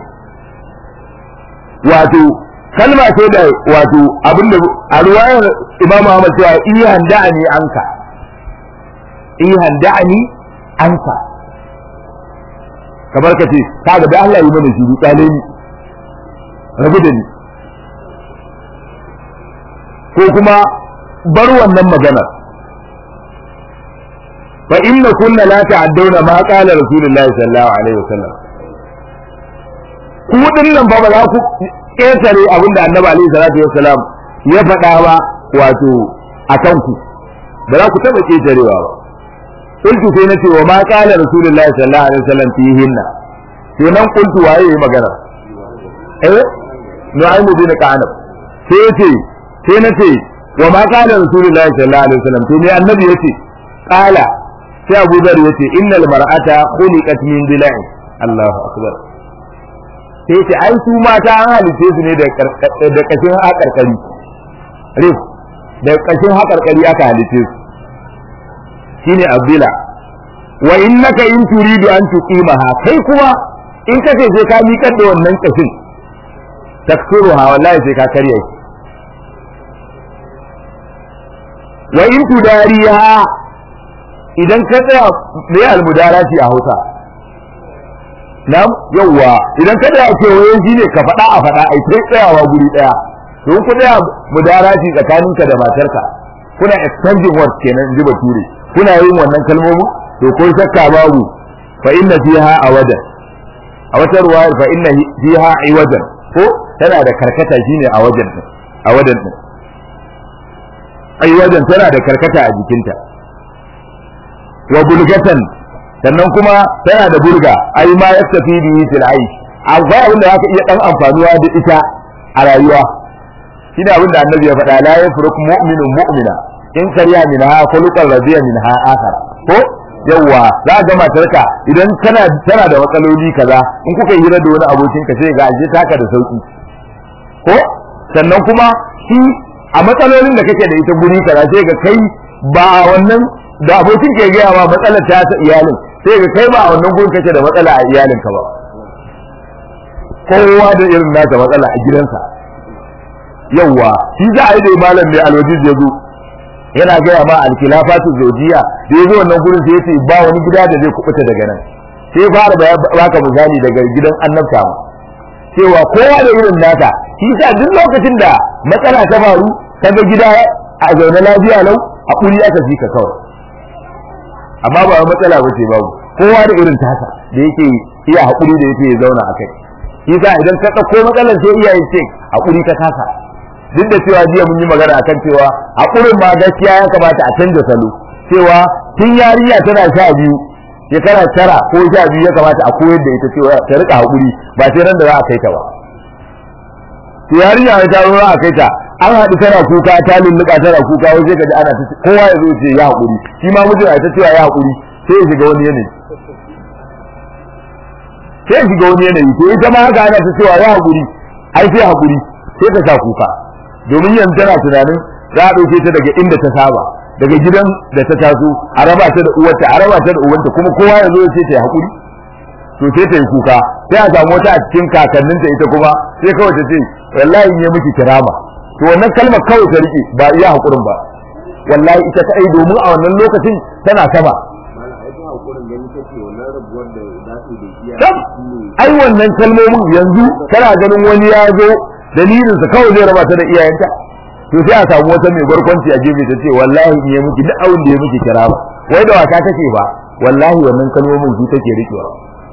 [SPEAKER 1] wato kalma ce da wato abinda a ruwayar Imam Ahmad cewa ihan da'ani anka ihan da'ani anka kamar ka ce kaga da Allah yi mana shiru tsale ni rabu da ni ko kuma bar wannan magana fa inna kunna la ta'adduna ma qala rasulullahi sallallahu alaihi wasallam ku dinnan ba ba za ku ƙetare abinda annabi alaihi salatu wasalam ya faɗa ba wato akan ku ba za ku taɓa ƙetarewa ba qultu sai nace wa ma qala rasulullahi sallallahu alaihi wasallam fihinna to nan qultu waye yayi magana eh nu'aymu bin ka'anab sai yace sai nace wa ma qala rasulullahi sallallahu alaihi wasallam to me annabi yace qala sai Abu Dharr yace innal mar'ata khuliqat min dila'in Allahu akbar sai yace ai su mata an halice su ne da da kashin hakarkari rif da kashin hakarkari aka halice su shine abdila wa innaka in turidu an tuqimaha kai kuma in ka ce sai ka miƙar da wannan kashin taksuruha wallahi sai ka karya shi wa in tudariha idan ka tsaya me almudarati a Hausa nam yawwa idan ka tsaya kewaye shi ne ka faɗa a faɗa ai sai tsayawa guri ɗaya don ku tsaya mudarati tsakaninka da matarka kuna exchanging words kenan ji bature kuna yin wannan kalmomin to ko shakka babu fa inna fiha awadan a wata ruwayar fa inna fiha iwadan ko tana da karkata shine a wajen din a wajen din ai wajen tana da karkata a jikinta wa bulgatan sannan kuma tana da burga ai ma yastafi bihi fil aish akwai abin da zaka iya dan amfanuwa da ita a rayuwa shine abin da annabi ya faɗa la yafruq mu'minun mu'mina in kariya minha khuluqan radiya minha akhar ko yawa za ga matarka idan kana tana da matsaloli kaza in kuka hira da wani abokin ka sai ga aje taka da sauki ko sannan kuma shi a matsalolin da kake da ita guri kaza sai ga kai ba wannan da abokin ke gaya ma matsalar ta ta iyalin sai ga kai ba a wannan gurin kake da matsala a iyalin ka ba kowa da irin nasa matsala a gidansa yawa shi za a yi da malam mai alwajiz ya zo yana gaya ma alkilafatu zojiya da ya zo wannan gurin sai yace ba wani gida da zai kubuta daga nan sai fara baka misali daga gidan annabta ma cewa kowa da irin nasa shi sa duk lokacin da matsala ta faru kaga gida a zaune lafiya lau hakuri aka fi ka kawai amma ba wai matsala ba ce babu kowa da irin tasa da yake iya hakuri da yake ya zauna a kai shi sa idan ka ɗauko matsalar sai iyaye ce hakuri ka kasa duk da cewa jiya mun yi magana akan cewa hakurin ma gaskiya ya kamata a canza salo cewa tun yarinya tana sha biyu shekara tara ko sha biyu ya kamata a koyar da ita cewa ta rika hakuri ba sai ran da za a kai ta ba to yarinya ta zo za a kai ta an haɗu tana kuka ta lulluɓa tana kuka wai sai ka ji ana ta kowa ya zo ce ya hakuri shi ma mutum ya ta cewa ya hakuri sai ya shiga wani yanayi sai ya shiga wani yanayi to ita ma haka ana ta cewa ya haƙuri ai sai haƙuri sai ta sa kuka domin yanzu tana tunanin za a ɗauke ta daga inda ta saba daga gidan da ta taso a raba ta da uwarta a raba ta da uwanta kuma kowa ya zo ya ce ta yi haƙuri to sai ta yi kuka sai a samu wata a cikin kakanninta ita kuma sai kawai ta ce wallahi in yi miki kirama to wannan kalmar kawai ta rike ba iya haƙurin ba wallahi ita kadai domin a wannan lokacin tana sama ai wannan kalmomin yanzu kana ganin wani ya zo dalilin sa kawai zai raba ta da iyayenta to sai a samu wata mai barkwanci a gefe ta ce wallahi in yi miki duk abin da ya miki kira ba wai da wasa take ba wallahi wannan kalmomin su take rikewa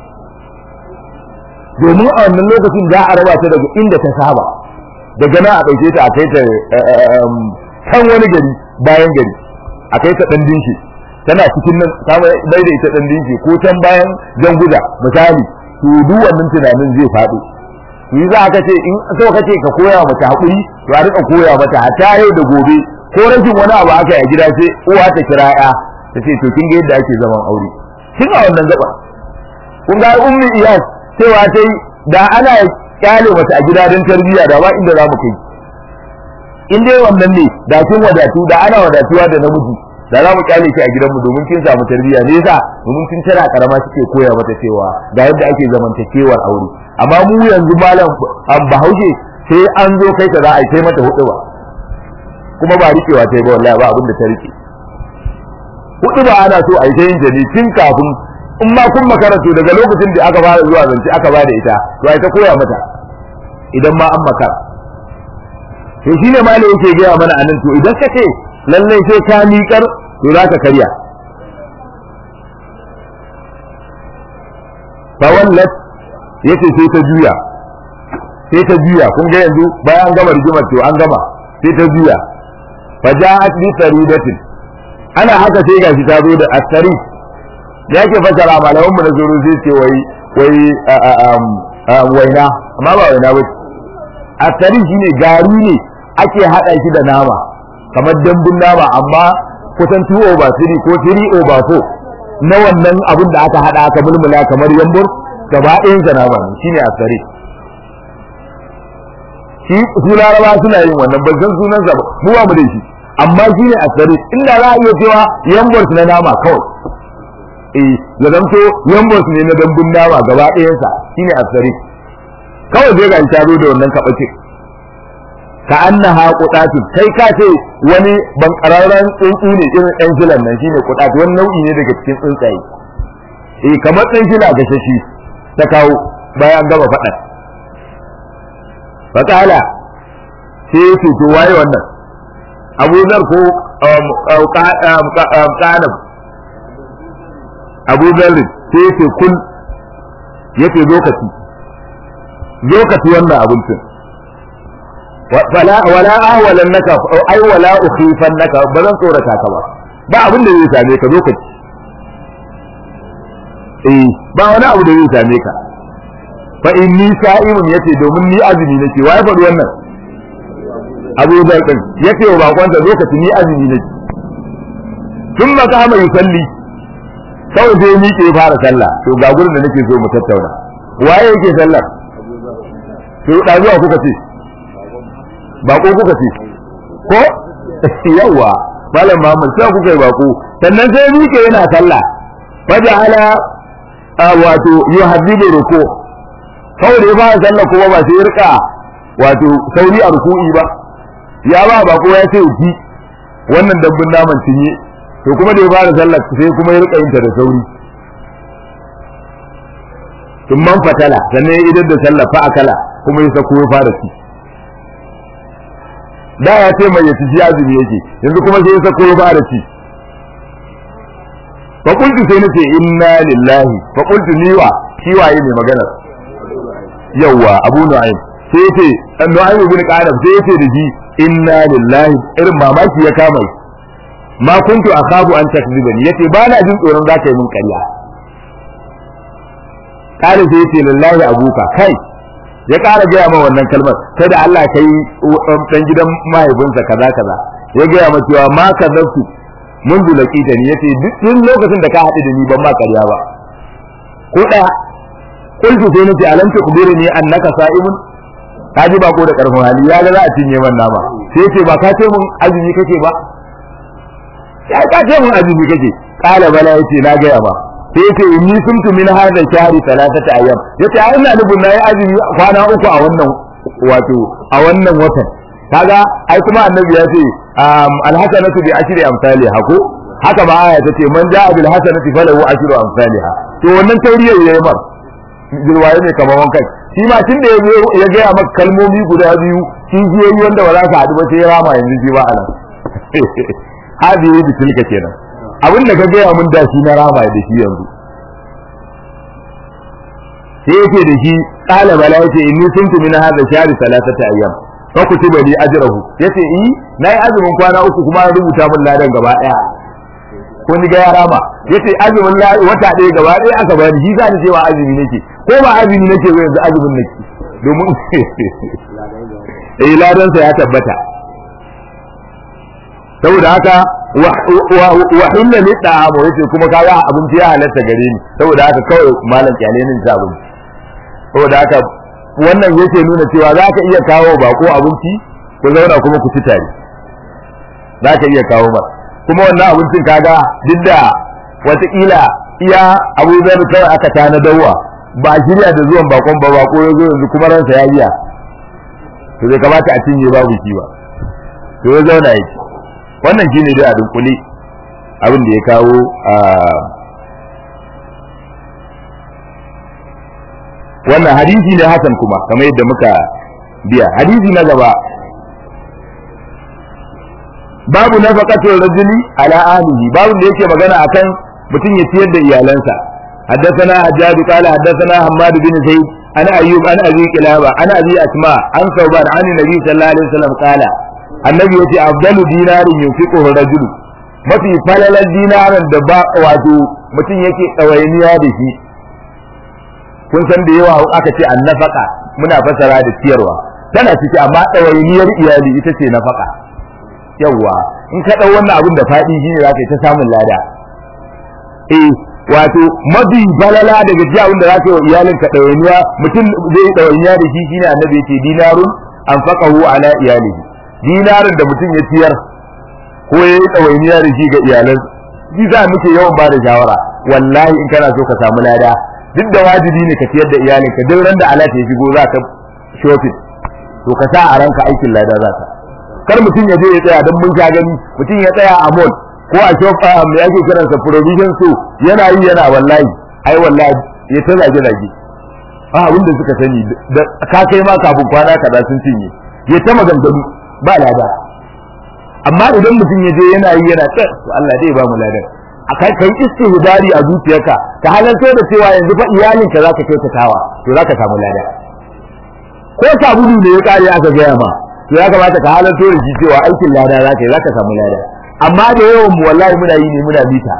[SPEAKER 1] domin a wannan lokacin za a raba ta daga inda ta saba daga nan a ɗauke ta a kai ta kan wani gari bayan gari a kai ta ɗan dinki tana cikin nan ta bai da ita ɗan dinki ko can bayan janguza misali to duk wannan tunanin zai faɗo to yi za ka ce in so kace ka koya mata haƙuri to a rika koya mata hatta yau da gobe ko rashin wani abu aka yi a gida sai uwa ta kira ya ta ce to kin ga yadda ake zaman aure kin a wannan gaba kun ga ummi iyas cewa sai da ana kyale mata a gida don tarbiyya da ba inda za mu kai in dai wannan ne da kin wadatu da ana wadatuwa da namiji da za mu kyale shi a gidanmu domin kin samu tarbiyya ne yasa domin kin tana karama suke koya mata cewa ga yadda ake zamantakewar aure amma mu yanzu malam bahaushe sai an zo kai ta za a kai mata hudu ba kuma ba rikewa ta yi ba wallahi ba abin da ta rike hudu ba ana so a yi ta yin jani tun kafin in ma kun makarantu daga lokacin da aka fara zuwa zance aka ba da ita to ai ta koya mata idan ma an makara to shine malai yake gaya mana anan to idan ka ce lallai sai ka miƙar to za ka karya fawallat yace sai ta juya sai ta juya kun ga yanzu bayan an gama rigimar to an gama sai ta juya faja'at bi saridatin ana haka sai gashi ta zo da asari ya ke fasara malaman mu na zuru zai ce wai wai waina amma ba waina ba asari shine gari ne ake hada shi da nama kamar dambun nama amma kusan 2 over 3 ko 3 over 4 na wannan abin da aka hada aka mulmula kamar yambur gaba ɗayan sa nama ne shine asari shi su laraba suna yin wannan ban san sunan sa mu ba mu da shi amma shine asari inda za a iya cewa yambur na nama kawai eh ya zanto yambur ne na dambun nama gaba ɗayan sa shine asari kawai zai ga ta zo da wannan kabace ka annaha qudatu kai ka ce wani bankararren tsuntsu ne irin ɗan filan nan shine qudatu wani nau'i ne daga cikin tsuntsaye eh kamar ɗan fila ga shashi ta kawo bayan gaba faɗan fatala sai ya to waye wannan abu zar ko kanab abu zar sai ya ce kun ya ce lokaci lokaci wannan abincin wala wala ahwalan naka ai wala ukhifan naka ba zan tsorata ka ba ba abin da zai same ka lokaci eh ba wani abu da zai same ka fa inni sa'imun yace domin ni azumi nake wai faɗi wannan abu da kan yace wa bakonsa lokaci ni azumi nake tun ma kama yusalli kawai sai ni ke fara sallah to ga gurin da nake so mu tattauna waye yake sallah to da zuwa kuka ce bako kuka ce ko yawa malam Muhammad sai kuka yi bako sannan sai mike yana sallah faja'ala wato yuhaddibu ruku kawai da ya fara sallah kuma ba sai rika wato sauri a ruku'i ba ya ba bako ya ce ji wannan dabbun naman cinye to kuma da ya fara sallah sai kuma ya rika yin ta da sauri tun man fatala sannan ya idar da sallah fa akala kuma ya sako ya fara ci da ya ce mai yaci azumi yake yanzu kuma sai ya sako ya fara ci fa qultu sai nace inna lillahi fa qultu niwa shi waye mai magana yawa abu nu'aym sai yace nu'aym ibn qadab sai yace da shi inna lillahi irin mamaki ya kama shi ma kuntu akhabu an takzibani yace ba na jin tsoron zaka yi min ƙarya kare sai yace lillahi abuka kai ya ƙara gaya ma wannan kalmar sai da Allah kai dan gidan mahaifinsa kaza kaza ya gaya ma cewa ma kazabtu mun zulaki da ni yace duk lokacin da ka haɗu da ni ban ma ƙarya ba ko ɗaya kultu sai nace alam tukhbirni annaka sa'imun ka ji bako da karfin hali ya ga za a cinye man nama sai yace ba ka ce mun azumi kake ba ya ka ce mun azumi kake kala bala yace na ga ba sai yace inni sumtu min hadha shahri thalathata ayyam yace ai ina nufin nayi azumi kwana uku a wannan wato a wannan watan kaga ai kuma annabi ya ce alhasanatu bi ashri amsalha ko haka ba aya tace man ja'a bil hasanati falahu ashru amsalha to wannan tauriyar yayi mar jirwaye ne kamar wankan shi ma tun da ya zo ya gaya maka kalmomi guda biyu shi jiyoyi wanda ba za ka haɗu ba sai ya rama yanzu shi ba anan hadi yi da tilka kenan abin da ka gaya mun da shi na rama da shi yanzu sai yake da shi qala bala yace inni kuntu min hadha shahri salasata ayyam fa kutiba li ajrahu yace i nayi azumin kwana uku kuma an rubuta min ladan gaba daya ko ni ga ya rama yace azumin wata ɗaya gaba ɗaya aka bani shi za ni cewa azumi nake ko ba azumi nake ba yanzu azumin nake domin eh ladan sa ya tabbata saboda haka wa hinna li da'amu yace kuma kaga abinci ya halatta gare ni saboda haka kawai malam kyale ni ta abinci saboda haka wannan yake nuna cewa za ka iya kawo bako abinci ku zauna kuma ku ci tare za ka iya kawo ba kuma wannan abincin kaga duk da wataƙila iya abu zai kawai aka tana dawa ba shirya da zuwan bakon ba bako ya zo yanzu kuma ransa ya biya to bai kamata a cinye babu shi ba to ya zauna yake wannan shine dai a dunkule abin da ya kawo a wannan hadisi ne hasan kuma kamar yadda muka biya hadisi na gaba babu nafaqatul rajuli ala ahlihi babu da yake magana akan mutum ya ciyar da iyalansa حدثنا حجاج قال حدثنا حماد بن زيد عن ايوب عن ابي قلابه عن ابي اسماء عن ثوبان عن النبي صلى الله عليه وسلم قال النبي يتي افضل دينار ينفقه الرجل mafi falalar dinarin da ba wato mutum yake tsawainiya da shi kun san da yawa aka ce annafaka muna fasara da ciyarwa tana ciki amma ɗawainiyar iyali ita ce nafaka yawa in ka ɗau wannan abin da faɗi shine za ka yi ta samun lada eh wato mafi balala daga ji abin da za ka yi wa iyalin ka ɗawainiya mutum zai yi ɗawainiya da shi shine annabi ya ce dinarun anfaqahu ala iyalihi dinarin da mutum ya ciyar ko ya yi ɗawainiya da shi ga iyalan shi za muke yawan ba da shawara wallahi in kana so ka samu lada duk da wajibi ne ka ciyar da iyalinka duk ran da alat ya shigo za ka shopping to ka sa a ranka aikin lada za ka kar mutum ya je ya tsaya don mun sha gani mutum ya tsaya a mall ko a shop me ake kiransa provision so yana yi yana wallahi ai wallahi ya ta zage zage a abin da suka sani da ka kai ma kafin kwana kaza sun cinye ya ta maganganu ba lada amma idan mutum ya je yana yi yana ta Allah dai ba mu ladan a kai kai istihdari a zuciyarka ka halarta da cewa yanzu fa iyalinka za ka kyautatawa to za ka samu lada ko sabulu ne ya kare aka gaya ma to ya kamata ka halarta da shi cewa aikin lada za ka yi za ka samu lada amma da yawan mu wallahi muna yi ne muna mita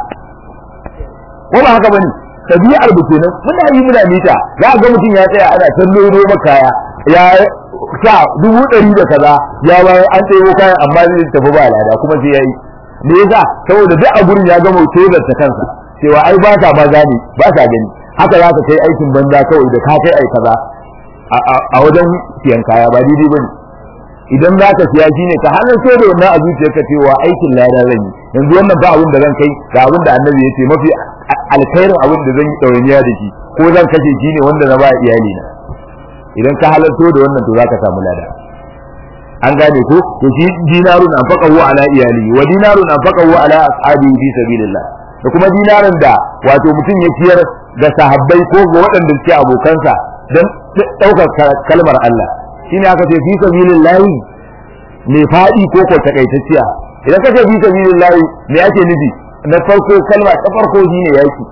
[SPEAKER 1] ko ba haka bane tabi'ar mu kenan muna yi muna mita za ga mutum ya tsaya ana tallo roba kaya ya sa dubu ɗari da kaza ya bayar an ɗebo kayan amma zai tafi ba lada kuma sai ya yi me yasa saboda duk a gurin ya gama tozar ta kansa cewa ai ba sa ba gani ba sa gani haka za ka kai aikin banza kawai da ka kai ai kaza a wajen siyan kaya ba daidai bane idan za ka siya shine ka hannun so da wannan a zuciyarka cewa aikin lada zan yi yanzu wannan ba abin da zan kai ga abin da annabi ya ce mafi alkhairin abin da zan yi ɗawainiya da shi ko zan kashe shi ne wanda na ba iyali na idan ka halarto da wannan to za ka samu lada an gane ko to shi dinarun anfaqahu ala iyali wa dinarun anfaqahu ala ashabihi fi sabilillah da kuma dinarin da wato mutum ya ciyar da sahabbai ko ga waɗanda suke abokansa don ɗaukar kalmar Allah shine aka ce fi sabilillah mai faɗi ko ko takaitacciya idan ka ce fi sabilillah me ake nufi na farko kalma ta farko shine yaki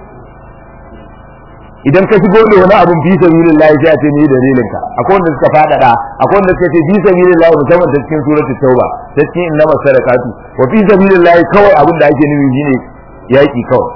[SPEAKER 1] idan ka shigo da wani abun fi sabilillahi sai a ce ni dalilin ka akwai wanda suka fadada akwai wanda suka ce fi sabilillahi musamman ta cikin suratul tauba ta cikin innama sadaqatu wa fi sabilillahi kawai abin da ake nufi shine yaki kawai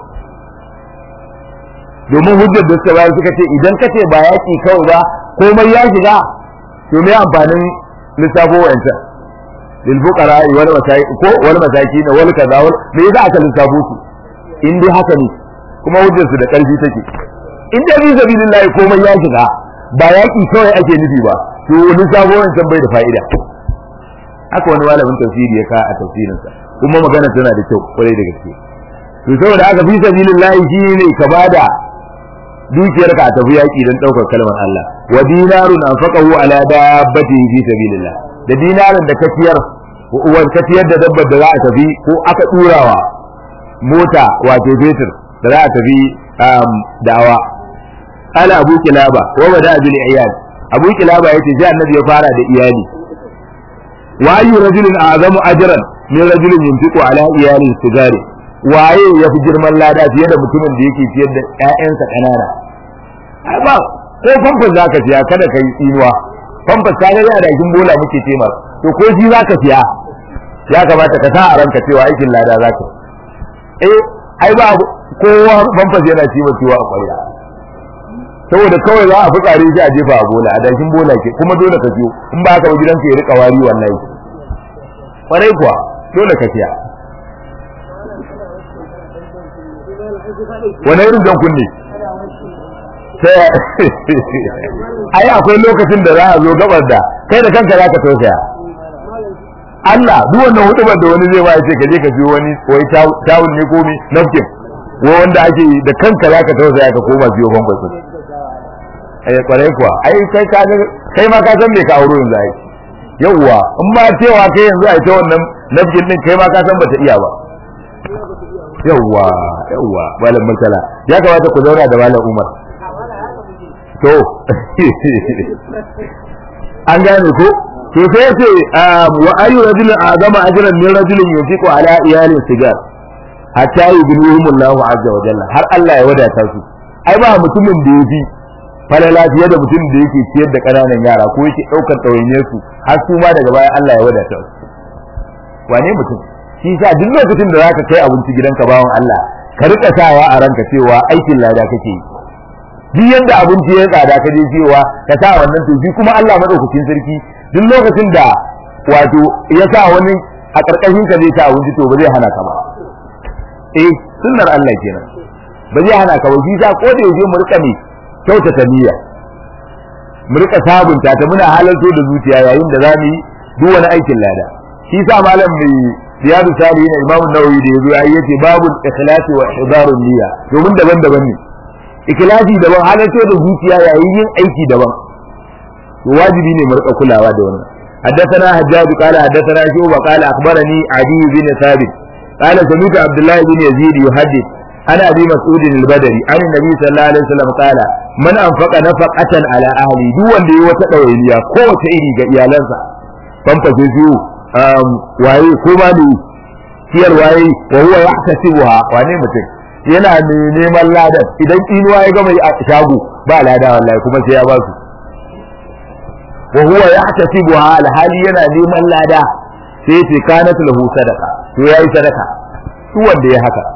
[SPEAKER 1] domin hujjar da suka bayar suka ce idan ka ce ba yaki kawai ba komai ya shiga to me amfanin lissafo wa'ancan lil fuqara wal masakin ko wal masakin wal kaza wal me yasa aka lissafo su in dai haka ne kuma hujjar su da karfi take in dai bi sabilillahi komai ya shiga ba yaki kawai ake nufi ba to lissafo wancan bai da fa'ida haka wani malamin tafsiri ya ka a tafsirinsa kuma magana tana da kyau kwarai da gaske to saboda haka fi sabilillahi shine ka bada dukiyar ka tafi yaki don daukar kalmar Allah wa dinarun anfaqahu ala dabbati fi sabilillah da dinarin da ka ciyar uwar ka ciyar da dabbar da za a tafi ko aka turawa mota wato fetur da za a tafi da'awa ala abu kilaba wa bada bil iyal abu kilaba yace ji annabi ya fara da iyali wa ayu rajulin azamu ajran min rajulin yunfiqu ala iyalin sigari waye ya fi girman lada fiye da mutumin da yake ciyar da ƴaƴansa ƙanana ai ba ko famfas za ka siya kada ka yi tsinuwa famfas ka ga yana da kin bola muke ce ma to ko shi za ka siya ya kamata ka sa a ranka cewa aikin lada za ka eh ai ba kowa famfas yana ciwo ciwo a ƙwarya saboda kawai za a fi tsare shi a jefa a bola a dakin bola ke kuma dole ka siyo in ba haka ba gidanka ya rika wari wallahi kwarai kuwa dole ka siya wani irin jan kunne sai ai akwai lokacin da za a zo gabar da kai da kanka za ka tausaya Allah duk wannan hudubar da wani zai ba ce ka je ka siyo wani wai tawul ne ko mi napkin ko wanda ake da kanka za ka tausaya ka koma siyo bambas ai kwarai kuwa ai kai ka kai ma ka san me ka auro yanzu ai yawwa in ma cewa kai yanzu ai ta wannan napkin din kai ma ka san bata iya ba yawwa yawwa malam masala ya kamata ku zauna da malam umar to an gane ko to sai ce wa ayu rajulin azama ajran min rajulin yunfiqu ala iyalin sigar hatta yughnihum Allahu azza wa jalla har Allah ya wadata su ai ba mutumin da yafi falala fiye da mutumin da yake ciyar da ƙananan yara ko yake ɗaukar ɗawainiyar su har su ma daga baya Allah ya wadata su wane mutum shi sa duk lokacin da zaka kai abinci gidanka bawan Allah ka rika sawa a ranka cewa aikin lada kake yi duk yanda abinci ya tsada ka je cewa ka sa wannan to shi kuma Allah madaukakin sarki duk lokacin da wato ya sa wani a karkashin ka zai ta abinci to ba zai hana ka ba eh sunnar Allah kenan ba zai hana ka ba shi sa ko da yaushe mu rika ne kyautata niyya mu rika sabunta ta muna halarto da zuciya yayin da zamu yi duk wani aikin lada shi sa malam mai riyadu salihin imam nawawi da yazo ai yace babu ikhlasi wa ihdarun niyya domin daban-daban ne ikhlasi daban halarto da zuciya yayin yin aiki daban to wajibi ne mu rika kulawa da wannan حدثنا حجاج قال حدثنا شعبة قال أخبرني عدي بن ثابت قال سمعت عبد الله بن يزيد يحدث عن أبي مسعود البدري عن النبي صلى الله عليه وسلم قال من أنفق نفقة على أهلي دون دي وتدويليا قوة إيري إيالنسا فانفسي فيه waye ko ma ne ciyar waye wa huwa yahtasibuha wane mutum yana neman ladan idan inuwa ya gama a shago ba lada wallahi kuma sai ya ba su wa huwa yahtasibuha alhali yana neman lada sai ce kanat lahu sadaka to yayi sadaka su wanda ya haka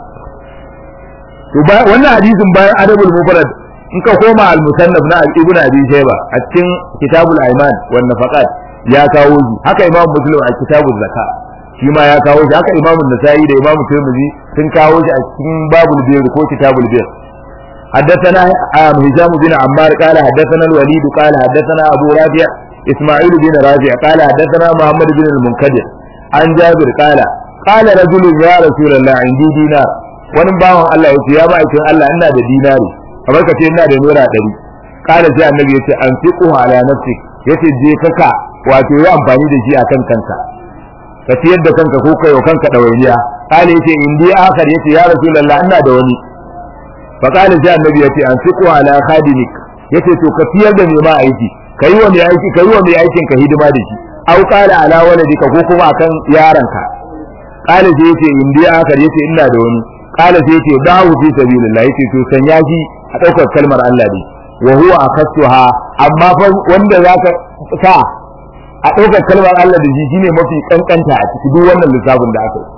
[SPEAKER 1] to wannan hadisin bayan adabul mufrad in ka koma al musannaf na ibn abi shayba a cikin kitabul aiman wan nafaqat ya kawo shi haka imam muslim a kitabul zaka shi ma ya kawo shi haka imam nasa'i da imam tirmidhi sun kawo shi a cikin babul bir ko kitabul bir حدثنا هشام بن عمار قال حدثنا الوليد قال حدثنا ابو رافع اسماعيل بن رافع قال حدثنا محمد بن المنكدر عن جابر قال قال رجل يا رسول الله عندي دينار wani bawan Allah ya ce ya ma'aikin Allah ina da dinari kamar ka ce ina da naira ɗari kala sai annabi ya ce an fi ala nafsi ya ce je kaka wato yi amfani da shi akan kanka ka ciyar da kanka ko kai kanka ɗawainiya kala ya ce in dai akar ya ce ya rasulallah ina da wani fa kala sai annabi ya ce an fi ala khadimik ya ce to ka ciyar da mai ma aiki ka yi wa mai aiki ka yi wa mai aikin ka hidima da shi au kala ala waladika ko kuma akan yaranka kala sai ya ce in dai akar ya ce ina da wani kala sai yace dawo fi sabilillah yace to sanya shi a daukar kalmar Allah ne wa huwa akasuha amma fa wanda zaka sa a daukar kalmar Allah da shi shine mafi kankanta a cikin duk wannan lissafin da aka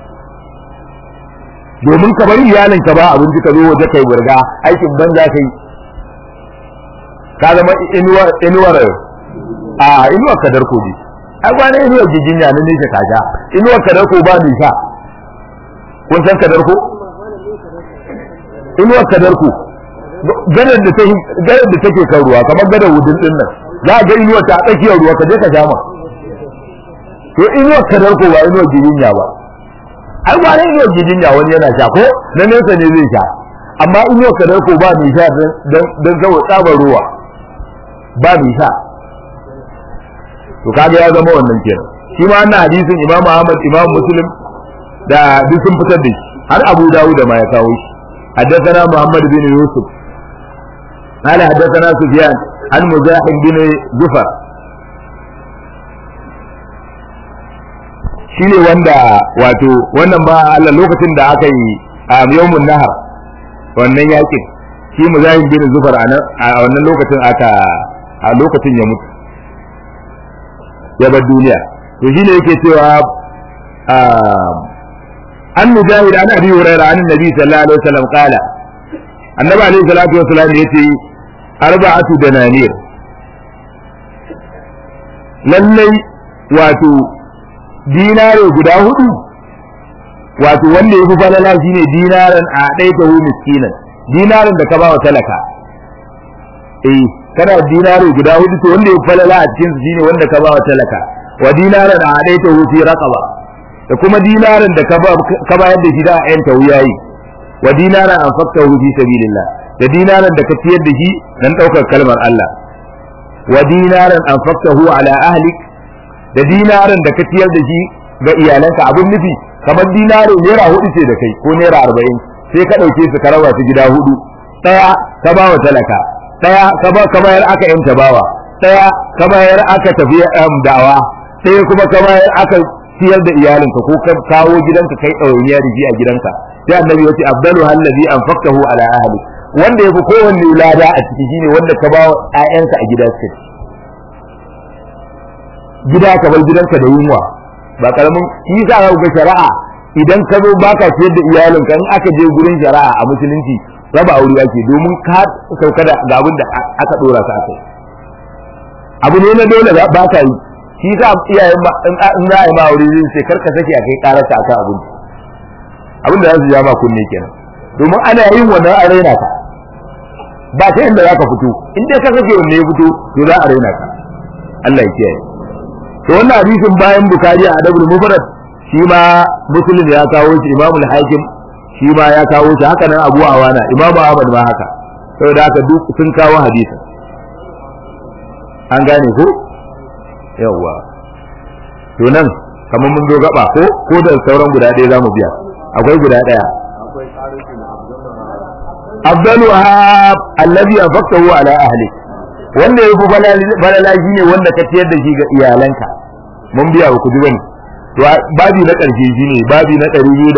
[SPEAKER 1] yi domin ka bari iyalin ka ba abinci ka zo waje kai burga aikin banza kai ka zama inuwar inuwar a inuwar kadar koji ai ba ne inuwar giginya ne ne ka sha inuwar kadarko ba ni sha kun san kadarko inuwar kadarko gadar da take gadar da take kan ruwa kamar gadar wudin din nan za ga inuwar ta tsakiyar ruwa ka je ka sha ma to inuwar kadarko ba inuwar giginya ba ai ba ne inuwar giginya wani yana sha ko na nesa ne zai sha amma inuwar kadarko ba ni sha dan dan saboda tsabar ruwa ba ni sha to kaga ya zama wannan kenan shi ma wannan hadisin Imam Ahmad Imam Muslim da duk sun fitar da shi har Abu Dawud da ma ya kawo shi حدثنا محمد بن يوسف قال حدثنا سفيان عن مزاحم بن جفر shine wanda wato wannan ba Allah lokacin da aka yi a yawmun nahar wannan yakin shi muzahim bin zufar a wannan lokacin aka a lokacin ya mutu ya bar duniya to shine yake cewa an mujahid an abi hurairah an nabi sallallahu alaihi wasallam qala annabi alaihi salatu wasallam yace arba'atu dananir lallai wato dinare guda hudu wato wanda yafi falala shine dinaran a daita hu miskinan dinarin da ka ba wa talaka eh kana dinare guda hudu to wanda yafi falala a cikin su shine wanda ka ba wa talaka wa dinaran a daita hu fi raqaba da kuma dinarin da ka bayar da shi da ayan tauyayi wa dinaran an fakta hu fi sabilillah da dinarin da ka ciyar da shi dan daukar kalmar Allah wa dinaran an fakta hu ala ahlik da dinarin da ka ciyar da shi ga iyalanka abin nufi kamar dinaro naira hudu ce da kai ko naira arba'in sai ka ɗauke su ka raba su gida hudu ɗaya ka ba wa talaka ɗaya ka ba ka bayar aka yanta bawa ɗaya ka bayar aka tafi da'awa ɗaya kuma ka bayar aka ciyar da iyalinka ko ka kawo gidanka kai ɗawainiya da shi a gidanka sai annabi ya ce abdalu hallazi anfaqtahu ala ahli wanda yafi kowanne lada a ciki shine wanda ka ba wa ƴaƴanka a gida suka gida ka bar gidanka da yunwa ba karamin shi sa ga shari'a idan ka zo baka ciyar da iyalinka in aka je gurin shari'a a musulunci raba aure ake domin ka sauka da ga abin da aka dora ka akai abu ne na dole ba ka yi shi sa iyayen in za a yi ma aure zai ce karka sake a kai karata akan abinci abin da za su ja ma kunne kenan domin ana yin wannan a raina ka ba ta inda za ka fito in dai ka sake wanne ya fito to za a raina ka Allah ya kiyaye to wannan hadisin bayan bukari a adabul mufrad shi ma muslim ya kawo shi imam al-hakim shi ma ya kawo shi haka nan abu awana imam ahmad ma haka saboda haka duk sun kawo hadisin an gane ko yawwa to nan kamar mun zo gaba ko ko da sauran guda ɗaya zamu biya akwai guda ɗaya afdaluha allazi anfaqtahu ala ahli wanda yafi balala shine wanda ka ciyar da shi ga iyalanka mun biya ku ji bane to babi na karshe shine babi na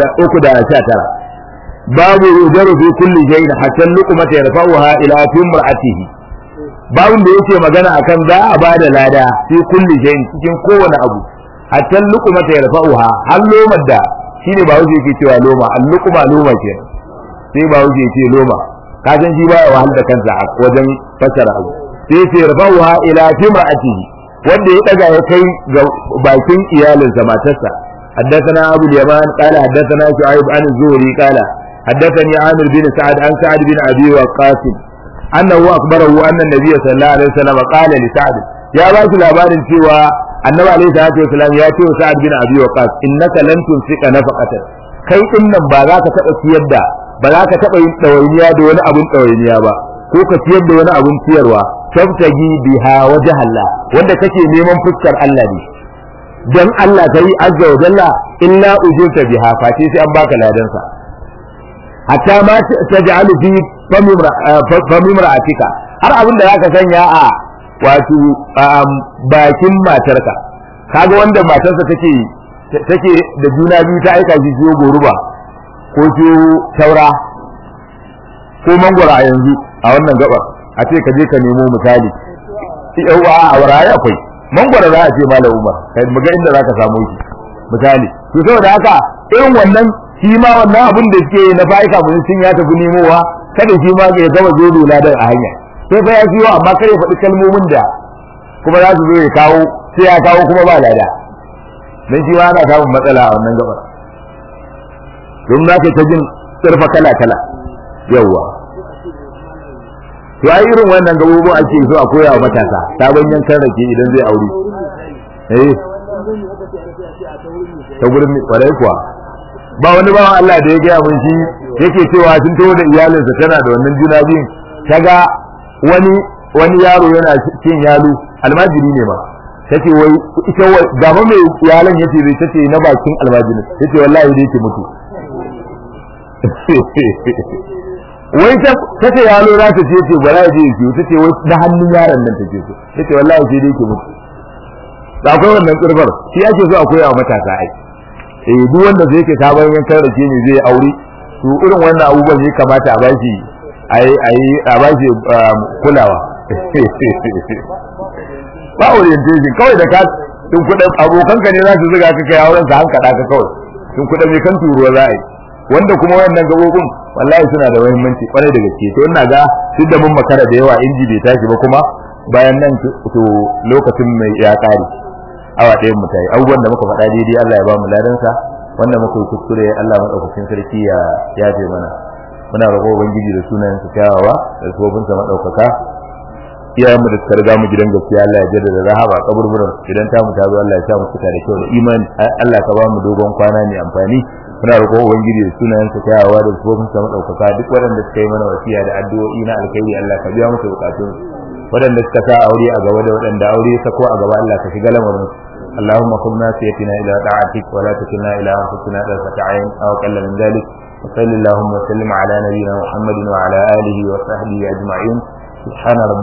[SPEAKER 1] 319 babu yujaru fi kulli shay'in hatta luqmata yarfa'uha ila timra'atihi babun da yake magana akan za a bada lada fi kulli shay'in cikin kowane abu hatta luqmata yarfa'uha har lomar da shine ba wuce yake cewa loma al luqma loma ke sai ba wuce yake loma ka san shi baya wahal da kansa a wajen fasara abu sai ce yarfa'uha ila timra'atihi wanda ya daga ya kai ga bakin iyalinsa matarsa حدثنا أبو اليمان قال حدثنا شعيب عن الزهري قال حدثني عامر بن سعد عن سعد بن أبي وقاص أنه أخبره أن النبي صلى الله عليه وسلم قال لسعد يا باش الأبان سوى النبي عليه الصلاة والسلام يأتي سعد بن أبي وقاص إنك لن تنفق نفقة kai din nan ba za ka taɓa ciyar da ba za ka taɓa yin ɗawainiya da wani abun ɗawainiya ba ko ka ciyar da wani abun ciyarwa tabtagi biha wajh Allah wanda kake neman fuskar Allah ne dan Allah kai azza wa jalla illa ujurta biha fa sai an baka ladan sa hatta ma taj'alu fi famimra'atika har abin da zaka sanya a wato bakin matarka kaga wanda matarsa take take da juna biyu ta aika shi ciwo goruba ko ciwo taura ko mangwara a yanzu a wannan gabar a ce ka je ka nemo misali yawa a waraye akwai mangwara za a ce malam umar kai mu ga inda za ka samu shi misali to saboda haka irin wannan shi ma wannan abin da suke na fa'ika mun sun ya tafi nemowa kada shi ma ya gama zo ladan a hanya sai fa ya ciwo amma kare faɗi kalmomin da kuma za su zo ya kawo sai ya kawo kuma ba lada dan shi ma ana samun matsala a wannan gabar don za ka ta jin tsirfa kala kala yawwa to ai irin wannan gabobin ake so a koya wa matasa sabon yankan rake idan zai aure eh ta gurin kwarai kuwa ba wani bawan Allah da ya gaya mun shi yake cewa sun taho da iyalinsa tana da wannan juna biyun kaga wani wani yaro yana cin yalo almajiri ne ma tace wai ita wai gaba mai iyalan yace zai tace na bakin almajirin yace wallahi dai yake mutu wai ta tace yalo za ta ce ce bara je ki tace wai da hannun yaron nan take so tace wallahi sai dai yake mutu da akwai wannan kurbar shi ake so a koya wa matasa ai eh duk wanda zai ke sabon yankan rake ne zai aure to irin wannan abubuwan ne kamata a bashi ai ai a bashi kulawa ba orientation kawai da ka tun kuɗin abokanka ne za su zuga ka kai auren sa hankada ka kawai tun kuɗin mai kan turuwa za a yi wanda kuma wayannan gabobin wallahi suna da muhimmanci kwarai da gaske to ina ga duk da mun makara da yawa inji bai tashi ba kuma bayan nan to lokacin mai ya kare awa ɗayan mu tayi abubuwan da muka faɗa daidai Allah ya ba mu ladan sa wanda muka yi kuskure Allah madaukakin sarki ya yafe mana muna roƙo ubangiji da sunayen sa kyawawa da sabobin sa madaukaka iyayenmu da suka riga mu gidan gaskiya Allah ya jaddada rahama kaburburan idan ta mu ta zo Allah ya sa mu fita da kyau da imani Allah ka ba mu dogon kwana mai amfani muna roƙo ubangiji da sunayen sa kyawawa da sabobin sa madaukaka duk waɗanda suka yi mana wasiya da addu'o'i na alkhairi Allah ka biya musu bukatun waɗanda suka sa aure a gaba da waɗanda aure sako a gaba Allah ka shiga lamarin اللهم خذ ناسيتنا إلى طاعتك ولا تكلنا إلى أنفسنا طرفة عين أو قل من ذلك وصل اللهم وسلم على نبينا محمد وعلى آله وصحبه أجمعين سبحان ربك